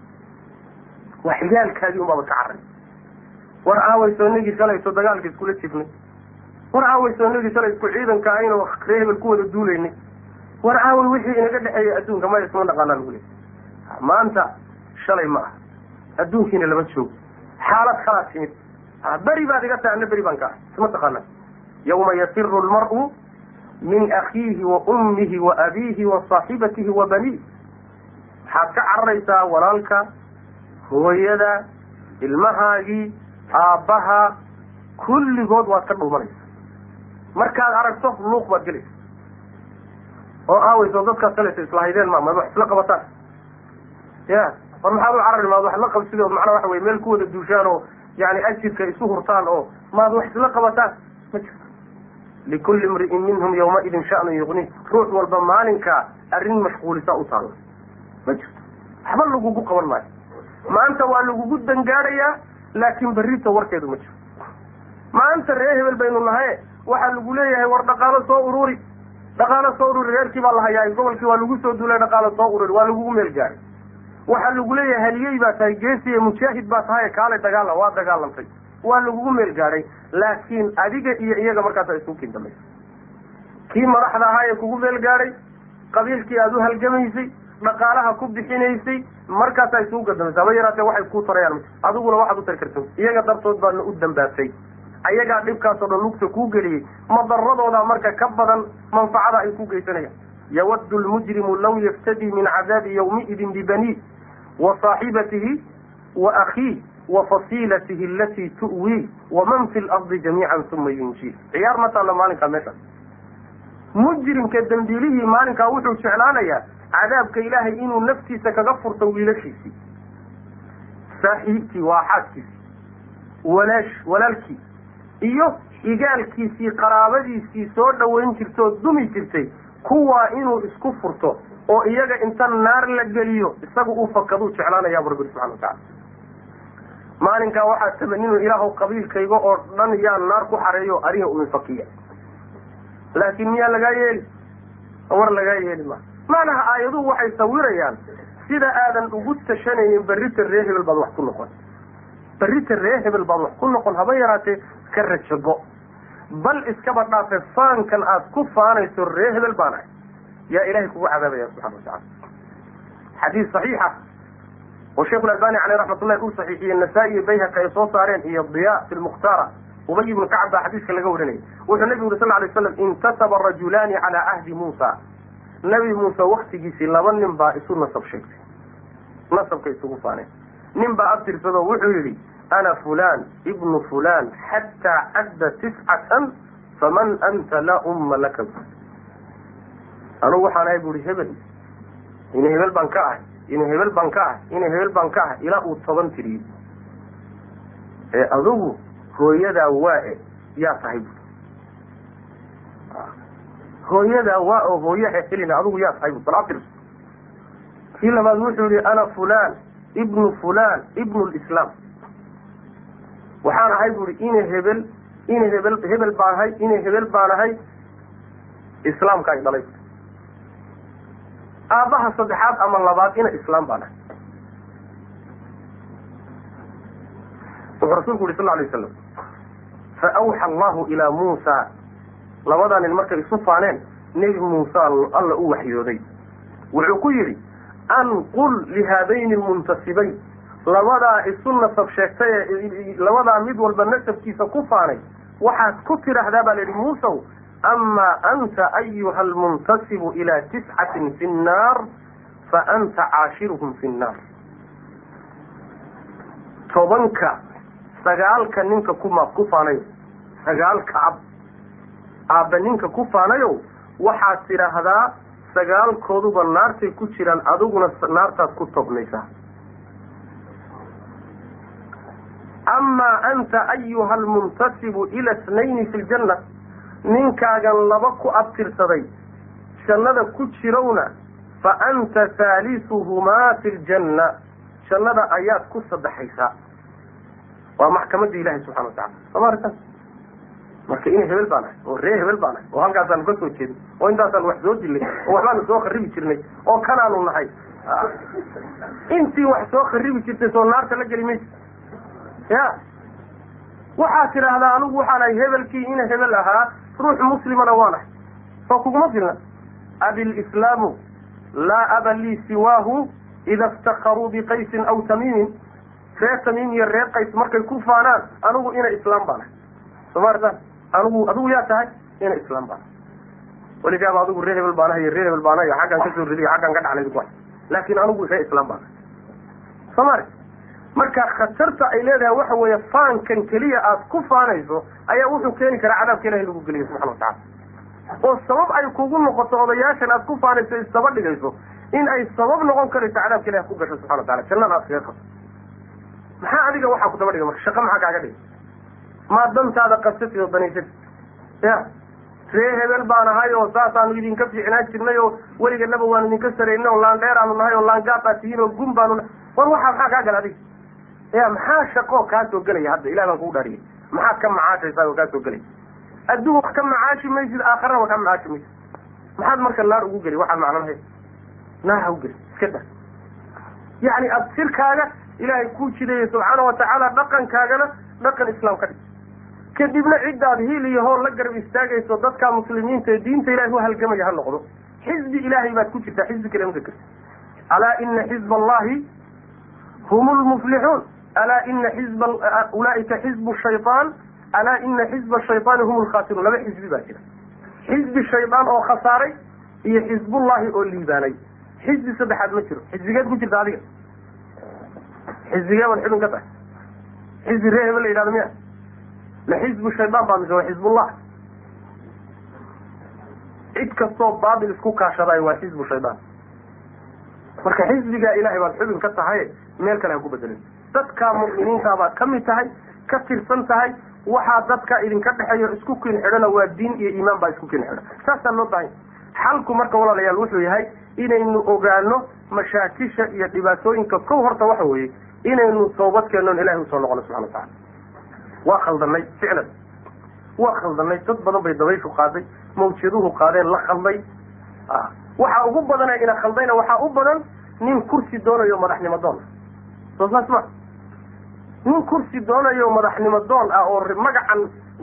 waa xigaalkaagii unbaaba ka carray war aaway soonigii shalayso dagaalka iskula jifnay war aaway soonigii shalay isku ciidanka aynu ree hebel ku wada duulaynay war aaway wixii inaga dhexeeyay adduunka maya isma dhaqaanaa lagu leey maanta shalay ma aha adduunkiina lama joogo xaalad kalaa timid beri baad iga tahay ana beri baan ka ah isma taqaanaa yawma yafiru lmar'u min akiihi wa ummihi wa abiihi wa saaxibatihi wa baniih waxaad ka cararaysaa walaalka hooyada ilmahaagii aabbaha kulligood waad ka dhuumanaysa markaad aragto luuq baad gelaysa oo aaweyso dadkaad salaysa islahaydeen ma ma wax isla qabataan ya war maxaad u carari maad wax la qabsid oo macnaa waxa weye meel ku wada duushaan oo yani ajirka isu hurtaan oo maad wax isla qabataan ma jirto likulli imri'in minhum yawmaidin sha'nun yuqni ruux walba maalinkaa arrin mashquulisa u taalla ma jirto waxba lagugu qaban maayo maanta waa lagugu dangaadhayaa laakin berrita warkeedu ma jiro maanta ree hebel baynu nahaye waxaa lagu leeyahay war dhaqaalo soo ururi dhaqaalo soo ururi reerkii baa la hayaa gobolkii waa lagu soo duulay dhaqaalo soo ururi waa lagugu meel gaaray waxaa lagu leeyahay haliyey baa tahay geesiye mujaahid baa tahay kaale dagaalam waa dagaalamtay waa lagugu meel gaadhay laakiin adiga iyo iyaga markaasa isugu kin dambaysa kii madaxda ahaa ee kugu meel gaadhay qabiilkii aada u halgamaysay dhaqaalaha ku bixinaysay markaasaa isugu gadameysa haba yaraatee waxay kuu tarayaan adiguna waxaad u tari karta iyaga dartood baadna u dambaabtay ayagaa dhibkaasoo dhan lugta kuu geliyey madaradooda marka ka badan manfacada ay ku geysanayaan yawaddu lmujrimu law yaftadii min cadaabi yawmiidin bibanii wa saaxibatihi wa akhiih wa fasiilatihi alatii tu'wii waman fi lardi jamiican uma yunjii ciyaar ma taalla maalinkaa meesha mujrimka dambiilihii maalinkaa wuxuu jeclaanayaa cadaabka ilaahay inuu naftiisa kaga furto wiilashiisii saaxiibkii waa xaaskiisii walaash walaalkii iyo xigaalkiisii qaraabadiisii soo dhoweyn jirtay oo dumi jirtay kuwaa inuu isku furto oo iyaga inta naar la geliyo isaga uu fakaduu jeclaanayaa bu rabbi subxana watacala maalinkaa waxaa tamaninu ilaahu qabiilkayga oo dhan yaa naar ku xareeyo ariga u infakiya laakiin miyaa lagaa yeeli war lagaa yeeli ma macnaha aayaduhu waxay sawirayaan sida aadan ugu tashanaynin berrita ree hebel baad wax ku noqon berrita ree hebel baad wax ku noqon haba yaraatee ka rajago bal iskaba dhaafe faankan aad ku faanayso ree hebel baan ahay yaa ilahay kugu cadaabaya subxana watacala xadiis saxiixa oo sheikhu albani caleyh raxmatullahi uu saxiixiyey nasaa-i iyo bayhaqi ay soo saareen iyo diya fi lmukhtaara ubay ibnu kacab baa xadiiska laga warinayay wuxuu nabigu yuri sal ly slam intasaba rajulaani calaa ahdi muusa nabi muuse waktigiisii laba nin baa isu nasab sheegtay nasabka isugu faaneen nin baa abtirsado wuxuu yidhi ana fulan ibnu fulan xataa cadda tiscatan faman anta laa umma laka anugu waxaan ahay bu ihi hebel ina hebel baan ka ahay ina hebel baan ka ahay ina hebel baan ka ahay ilaa uu toban tiriyey ee adugu hooyadaa waa-e yaa tahay bu hooyadaa waa oo hooyaha helina adugu yaa tahay bu bal abtirso kii labaad wuxuu yihi ana fulan ibnu fulan ibnu lislaam waxaan ahay bu ihi ina hebel ina hebel hebel baan ahay ina hebel baan ahay islaamka ay dhalay aabbaha saddexaad ama labaad ina islaam baan ahay wuxuu rasuulku yuri sal ly waslam fa awxa allahu ilaa muusa labadaa nin markay isu faaneen nebi muuse alla u waxyooday wuxuu ku yidhi anqul lihaadayni lmuntasibayn labadaa isu nasab sheegtay ee labadaa mid walba nasabkiisa ku faanay waxaad ku tidhaahdaa baa la yidhi muusow amaa anta ayuha almuntasibu ilaa tiscatin fi nnaar fa anta caashiruhum fi nnaar tobanka sagaalka ninka kuma ku faanayo sagaalka ab aabba ninka ku faanayo waxaad tidhaahdaa sagaalkooduba naartay ku jiraan adiguna naartaad ku tobnaysaa amaa anta ayuha almuntasibu ila snayni fi ljanna ninkaagan laba ku abtirsaday jannada ku jirowna fa anta haalisuhumaa fi ljanna jannada ayaad ku saddexaysaa waa maxkamadda ilahi subxana watacala sooma aragtaan marka ina hebel baan ahay oo ree hebel baan ahay oo halkaasaanu ka soo jeedin oo intaasaan wax soo dilnay oo waxbaanu soo kharibi jirnay oo kanaanu nahay intii wax soo kharibi jirtay soo naarta la geli maysa ya waxaad tidhaahdaa anigu waxaan ahay hebelkii ina hebel ahaa ruux muslimana waan ahay soo kuguma filna abilislaamu laa aba lii siwaahu ida iftakaruu biqaysin aw tamiimin reer tamiim iyo reer qays markay ku faanaan anigu ina islaam baan ahay sooma artaan anigu adigu yaa tahay ina islaam baan ahay weligaaba adigu reer hebel baan ahay iyo reer hebel baan ahay xaggaan kasoo ridiy xaggaan ka dhaxlay ku laakin anigu reer islaam baan ahay sooma arag marka khatarta ay leedahay waxa weeye faankan keliya aad ku faanayso ayaa wuxuu keeni karaa cadaabka ilahi lagu geliyo subxana watacala oo sabab ay kugu noqoto odayaashan aad ku faanayso isdaba dhigayso in ay sabab noqon karayso cadaabka ilahi ku gasho subxana watacala jannada aad kaga qabto maxaa adiga waxaa ku daba dhiga marka shaqa maxaa kaaga dhiga maa dantaada qabsatid oo danaysatid ya ree hebel baan ahay oo saasaanu idinka fiicnaan jirnay oo weliganaba waanu idinka saraynay oo laandheeraanu nahay oo laangaabaa tihiin oo gun baanu nahay war waxaa maxaa kaa gala adiga ya maxaa shaqoo kaa soo gelaya hadda ilah baan kugu dhaariyay maxaad ka macaashaysaa oo kaa soo gelaya adduun wax ka macaashi maysid aakhirana wax ka macaashi maysid maxaad marka naar ugu geli waxaan macno lahayn naar ha u geli iska da yacni abtirkaaga ilaahay kuu jideeyey subxaana watacaala dhaqankaagana dhaqan islaam ka dhig kadibna ciddaad hiil iyo hool la garab istaagayso dadka muslimiinta ee diinta ilahay u halgamaya ha noqdo xizbi ilaahay baad ku jirtaa xizbi kale ma karti alaa ina xizba allahi hum lmuflixuun alaa ina xizba ulaaika xizbu shayaan alaa ina xizba shayطaani hum lkhasiruun laba xizbi baa jira xizbi shaydaan oo khasaaray iyo xizbullahi oo liibaanay xizbi saddexaad ma jiro xizbigeed ku jirta adiga xizbigee baad xubin ka tahay xizbi ree hebel la yidhahdo miya ma xizbu shaydaan baa mise waa xizbullah cid kastoo baatil isku kaashadayo waa xizbu shaydaan marka xizbigaa ilahay baad xubin ka tahay meel kale ha ku bedelin dadka mu'miniinta baad ka mid tahay ka tirsan tahay waxaa dadka idinka dhexeeyo isku kin xidhona waa diin iyo iimaan baa isku kin xidha saasaa loo baahanya xalku marka walaalayaal wuxuu yahay inaynu ogaano mashaakisha iyo dhibaatooyinka kow horta waxa weeye inaynu toobadkeennon ilahay usoo noqono subxana watacala waa khaldanay ficlan waa khaldanay dad badan bay dabayshu qaaday mawjaduhu qaadeen la khalday waxaa ugu badane ina khaldayna waxaa u badan nin kursi doonayo madaxnimo doon soo saas ma nin kursi doonayo madaxnimo doon ah oo magacan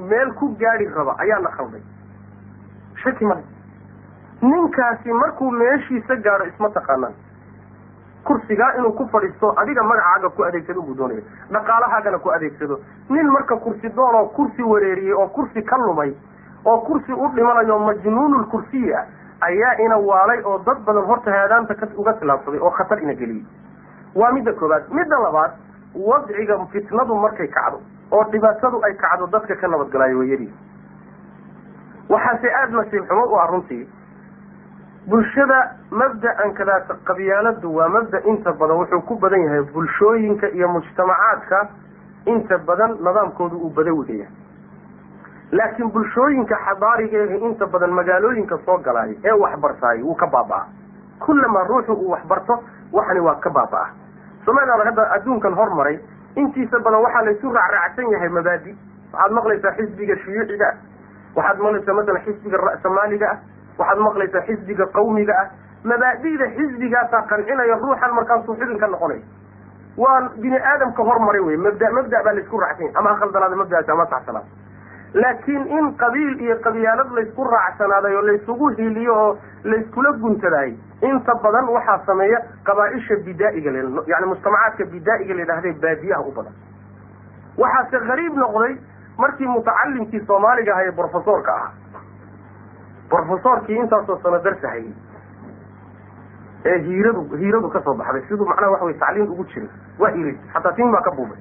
meel ku gaadi raba ayaana khalday shaki male ninkaasi markuu meeshiisa gaadho isma taqaanaan kursigaa inuu ku fadhiisto adiga magacaaga ku adeegsado buu doonaya dhaqaalahaagana ku adeegsado nin marka kursi doon oo kursi wareeriyey oo kursi ka lumay oo kursi u dhimanayo majnuunul kursiyi ah ayaa ina waalay oo dad badan horta haadaanta ka uga tilaabsaday oo khatar ina geliyey waa midda koobaad midda labaad wadciga fitnadu markay kacdo oo dhibaatadu ay kacdo dadka ka nabadgalaayo wayadii waxaase aada nasiib xumo u ah runtii bulshada mabda-an kadaata qabyaaladu waa mabda inta badan wuxuu ku badan yahay bulshooyinka iyo mujtamacaadka inta badan nidaamkoodu uu badawiga yahay laakiin bulshooyinka xadaariga ehe inta badan magaalooyinka soo galaayo ee waxbartaayo wuu ka baaba-a kullamaa ruuxu uu waxbarto waxani waa ka baaba-a somaaliya hadda adduunkan hormaray intiisa badan waxaa laysu raacraacsan yahay mabaadi waxaad maqlaysaa xisbiga shuyuuciga ah waxaad maqlaysaa masalan xisbiga ra'samaaliga ah waxaad maqlaysaa xisbiga qawmiga ah mabaadida xisbigaasaa qancinaya ruuxan markaasuu xubin ka noqonaya waa bini aadamka hormaray wey mabda mabda baa laysku raacsan yahay ama khaldanaada mabdaasi ama saxsanaada laakiin in qabiil iyo qabyaalad laysku raacsanaaday oo laysugu hiiliyo oo layskula guntadaayay inta badan waxaa sameeya qabaa-isha bidaa'iga l yani mujtamacaadka bidaa'iga la yidhahday baadiyaha u badan waxaase gariib noqday markii mutacalimkii soomaaliga ahaa ee brofesorka ahaa brofesorkii intaasoo sano darsahayay ee hiiradu hiiradu kasoo baxday siduu macnaha waxa wey tacliim ugu jiray waa hiiray xataa tin baa ka buubay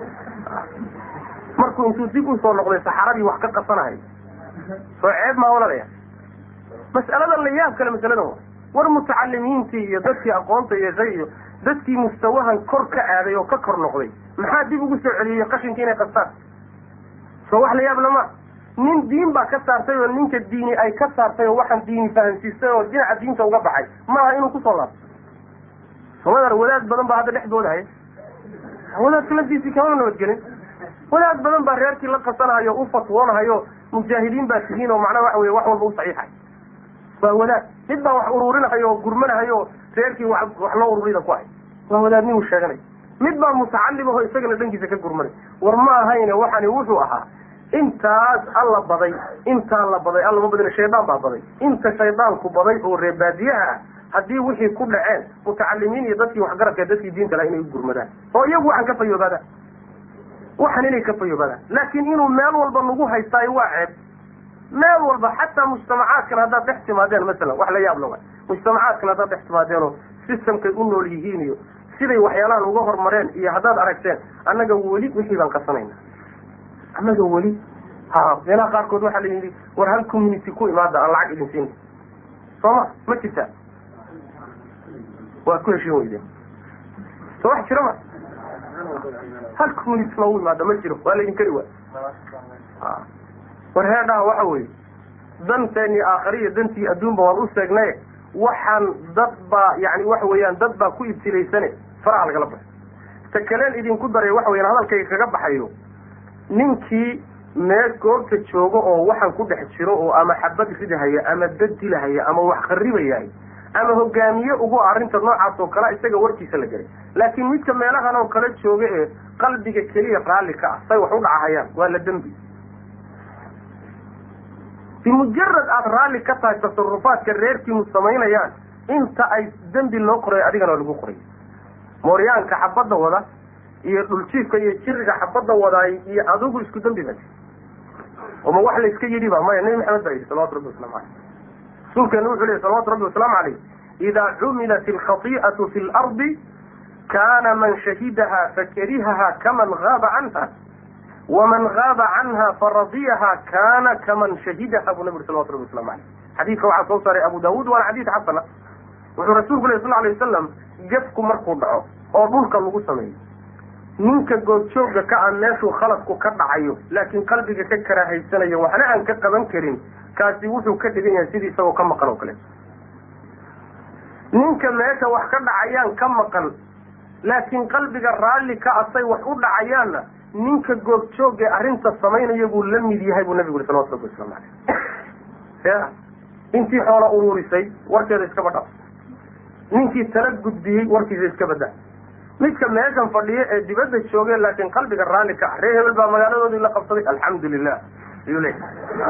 markuu intuu dib usoo noqday saxaradii wax ka qasanahay soo ceeb maa olanaya mas'aladan la yaab kale masaladan wa war mutacalimiintii iyo dadkii aqoonta yeeshay iyo dadkii mustawahan kor ka aaday oo ka kor noqday maxaa dib ugu soo celiyey qashinkii inay qastaan soo wax la yaab lama nin diin baa ka saartay oo ninka diini ay ka saartay oo waxaan diini fahamsiistay oo dhinaca diinta uga baxay maaha inuu kusoo laabto somadar wadaad badan baa hadda dhexdooda haya wadaadka lafdiisii kamana nabadgelin wadaad badan baa reerkii la qasanahayo u fatwoonahayo mujaahidiin baa tihiin oo macnaha waxa weye wax walba u saxiixay waa wadaad mid baa wax ururinahayo oo gurmanahayo reerkii wa wax loo ururida ku hay waa wadaadnimu sheeganay mid baa mutacalim aho isagana dhankiisa ka gurmanay war ma ahayne waxani wuxuu ahaa intaas alla baday intaa la baday alla ma badina shaydaan baa baday inta shaydaanku baday oo reebaadiyaha ah haddii wixii ku dhaceen mutacalimiin iyo dadkii waxgaradka dadkii diinta laha inay u gurmadaan oo iyagu waxaan ka fayoobaadaan waxan inay ka fayoobaadaan laakiin inuu meel walba nagu haystaayo waa ceeb meel walba xataa mujtamacaadkan haddaad dhex timaadeen masalan wax la yaab la waay mujtamacaadkan haddaad dhex timaadeenoo systemkay u nool yihiin iyo siday waxyaalahan uga hormareen iyo haddaad aragteen annaga weli wixii baan qasanayna annaga weli ha meelaha qaarkood waxaa la yidhi war hal community ku imaada aan lacag idin siin soo ma ma jirtaa waad ku heshin weydeen soo wax jira ma hal community loogu imaada ma jiro waa laydin kari waay war heedhaha waxa weeye danteeni aakhariya dantii adduunba waan u seegnay waxaan dad baa yani waxa weeyaan dad baa ku ibtilaysane faraha lagala baxo ta kaleen idinku daray waxa weyaan hadalkayga kaga baxayo ninkii meel goobta joogo oo waxaan ku dhex jiro oo ama xabad ridahaya ama dad dilahaya ama wax kharibayahay ama hogaamiye ugu arrinta noocaas oo kale isaga warkiisa la gelay laakiin midka meelahan oo kale jooga ee qalbiga keliya raalli ka ah say wax u dhacahayaan waa la dembi bimujarad aada raalli ka tahay tasarufaadka reerkiinu samaynayaan inta ay dembi loo qoray adigana lagu qoray mooryaanka xabadda wada iyo dhuljiifka iyo jiriga xabadda wadaay iyo adigu isku dembi ba oma wax layska yidhi ba maya nabi maxamed baa yidhi salawatu rabbi waslamu caleyh rasuulkeena wuxuu lehy salawatu rabbi wasalaamu caleyh idaa cumilat alkhati'atu fi lardi kana man shahidaha fakarihaha kaman gaaba canha waman gaaba canha faradiyaha kana kaman shahidaha buu nabi uri salawatu rabbi waslamu caleyh xadiidka waxaa soo saaray abu daawuud waana xadiid xasana wuxuu rasuulku leh sal alay wasalam gefku markuu dhaco oo dhulka lagu sameeyo ninka goobjooga ka a meeshuu khaladku ka dhacayo laakiin qalbiga ka karaahaysanayo waxna aan ka qaban karin kaasi wuxuu ka dhigan yahay sidii isagoo ka maqan oo kale ninka meesha wax ka dhacayaan ka maqan laakiin qalbiga raalli ka asay wax u dhacayaanna ninka goobjooga ee arrinta samaynaya buu la mid yahay buu nabigu uri salawatu rabbi waslamu caleyh ya intii xoola ururisay warkeeda iskaba dhaf ninkii tala gudbiyey warkiisa iska badda midka meeshan fadhiyo ee dibadda jooge laakiin qalbiga raalli ka ah ree hebel baa magaaladoodii la qabsaday alxamdu lilah ayuu leeyahy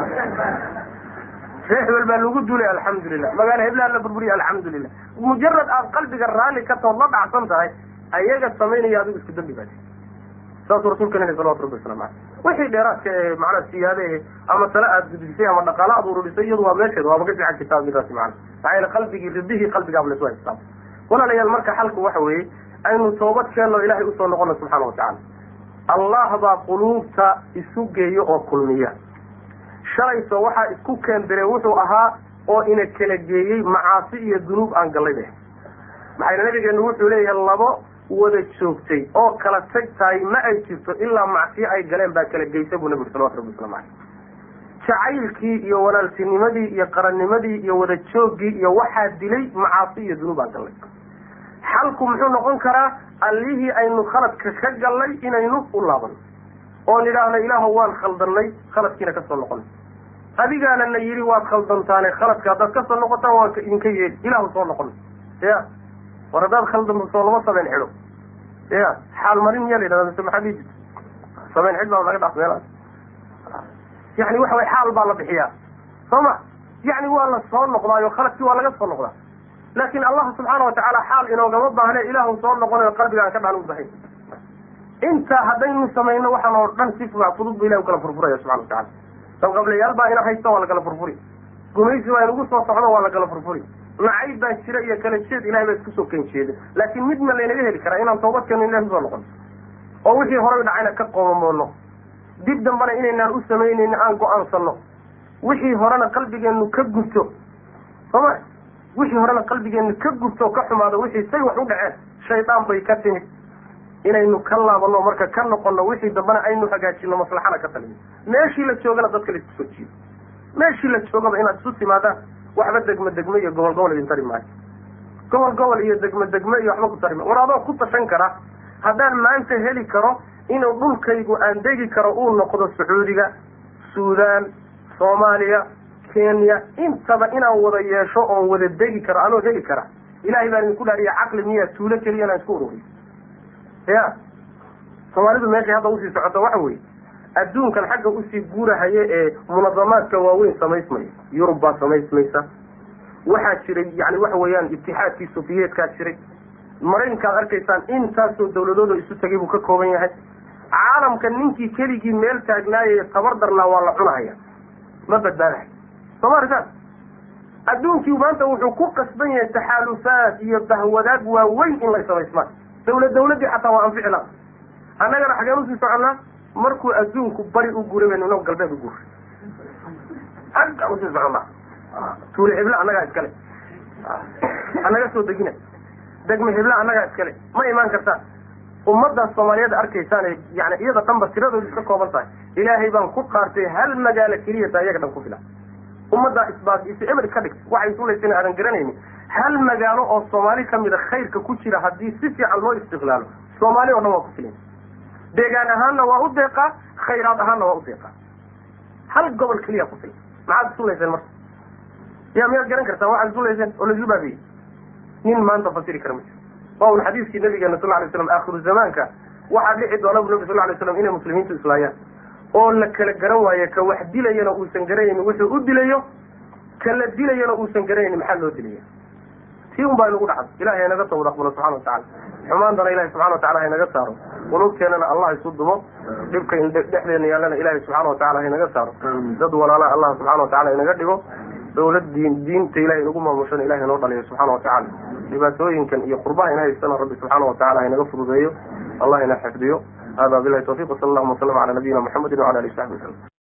ree hebel baa lagu duulay alxamdulilah magaalo heblaha la burburiya alxamdulilah mujarad aad qalbiga raalli ka tood la dhacsan tahay ayaga samaynaya adigu isku dambi baati saasuu rasulka nili salawatu rabbi waslamu aleyh wixii dheeraadka ee macnaa siyaade ama tale aad gudbisay ama dhaqaala aad ururisay iyadu waa meesheeda waaba ka fiican kitaab midaasi macana maxaa yeele qalbigii ridihii qalbigaaba lasu haystaa walaalayaal marka xalku waxa weeye aynu toobad keenno ilaahay usoo noqono subxaana watacala allah baa quluubta isu geeyo oo kulmiya shalayso waxaa isku keendire wuxuu ahaa oo ina kala geeyey macaasi iyo dunuub aan gallay beh maxayna nabigeenu wuxuu leeyahay labo wada joogtay oo kala tag tahay ma ay jirto ilaa macsiyo ay galeen baa kala geysa buu nabi uri salawatu rabbi waslamu caleyh jacaylkii iyo walaaltinimadii iyo qarannimadii iyo wada jooggii iyo waxaa dilay macaasi iyo dunuub aan gallay xalku muxuu noqon karaa allihii aynu khaladka ka gallay inaynu u laabanno oon idhaahno ilaahu waan khaldannay khaladkiina kasoo noqonay adigaana na yidhi waad khaldantaane khaladka haddaad kasoo noqotaan waan idinka yeeli ilaahu soo noqon ya war haddaad khaldanto soo lama samayn xidho ya xaal marin miyaa la yidhahda mise maxaa dhihi jirta samayn xid baa laga dhaaf meelaas yani waxa way xaal baa la bixiyaa soo ma yani waa la soo noqdaayo khaladkii waa laga soo noqdaa laakin allah subxaana watacaala xaal inoogama baahne ilaahu soo noqonayo qalbigaan ka dhaan u bahay intaa haddaynu samayno waxaan oo dhan si fudud bu ilahi u kala furfuraya subxana watacala dabqablayaal baa ina haysta waa la kala furfuri gumaysi baa inugu soo socdo waa la kala furfuri nacayb baa jira iyo kala jeed ilahay baa isku soo ken jeeda laakin mid ma laynaga heli karaa inaan toobadkeeno ilahi usoo noqono oo wixii horey dhacayna ka qoomamoono dib dambana inaynaan u samaynayni aan go-aansano wixii horena qalbigeenu ka gubto sooma wixii horena qalbigeenu ka gubto o ka xumaado wixii say wax u dhaceen shaydaan bay ka timid inaynu ka laabano marka ka noqono wixii dambana aynu hagaajino maslaxana ka talino meeshii la joogana dadka laisku soo jiido meeshii la joogaba inaad isu timaadaan waxba degme degme iyo gobol gobol idin tari maayo gobol gobol iyo degme degme iyo waxba ku tari maayo war adoo ku tashan kara haddaan maanta heli karo inuu dhulkaygu aan degi karo uu noqdo sacuudiga suudaan soomaaliya kenya intaba inaan wada yeesho oon wada degi karo anoo heli kara ilahay baan idinku dhaariya caqli miya tuulo keliya inaan isku ururiyo ya soomaalidu meeshay hadda usii socoto waxa weeye adduunkan xagga usii guurahaye ee munadamaadka waaweyn samaysmaya yurub baa samaysmaysa waxaa jiray yani waxa weeyaan itixaadkii sofiyeetkaa jiray maraykankaad arkaysaan intaasoo dawladooda isu tegay buu ka kooban yahay caalamka ninkii keligii meel taagnaayay tabar darnaa waa la cunahaya ma badbaadahay soo ma arkaan adduunkii maanta wuxuu ku qasban yahay taxaalufaad iyo bahwadaag waaweyn in lay samaysmaan dawlad dawladdii xataa waa anfici laha annagana xageen usii soconnaa markuu adduunku bari u guuray baynu inagu galbeed u guuray xagga usii soconnaa tuule hebla annagaa iskale annaga soo degina degme hebla annagaa iskale ma imaan kartaan ummadaas soomaaliyeed arkaysaan yani iyada dhanba tiradoodu iska kooban tahay ilaahay baan ku qaartay hal magaalo keliya taa iyaga dhan ku filan ummaddaa isbaas is eber ka dhigt waxay sulaysana aadan garanaynin hal magaalo oo soomaali kamida khayrka ku jira haddii si fiican loo istiqlaalo soomaali o dhan waa ku filan deegaan ahaanna waa u deeqaa khayraad ahaanna waa u deeqaa hal gobol keliya ku filan maxaad isulayseen marka ya miyaad garan kartaan waxaad isulayseen oo laisu baabiyey nin maanta fasiri kara ma jiro waa un xadiiskii nabigeena sal lay slam aakhiru zamaanka waxaa dhici doona bu nabi sal lay slam inay muslimiintu islaayaan oo la kala garan waayo ka wax dilayana uusan garanaynin wuxuu u dilayo ka la dilayana uusan garanaynin maxaa loo dilaya tii un baa inagu dhacdo ilahay haynaga tawad aqbalo subxana watacala xumaantana ilahi subxana watacala haynaga saaro qulubteenana allah isu dumo dhibka dhexdeena yaallana ilahi subxaana watacala haynaga saaro dad walaala allah subxana watacala inaga dhigo dawlad diin diinta ilahay inagu maamushana ilahay noo dhaliyo subxaana watacala dhibaatooyinkan iyo qurbaha ina haystana rabbi subxaana watacala haynaga fududeeyo allah ina xifdiyo hada bilahi tawfiq wsala allahuma wasalam ala nabiyina muxamedi wala alihi saxbi wasalam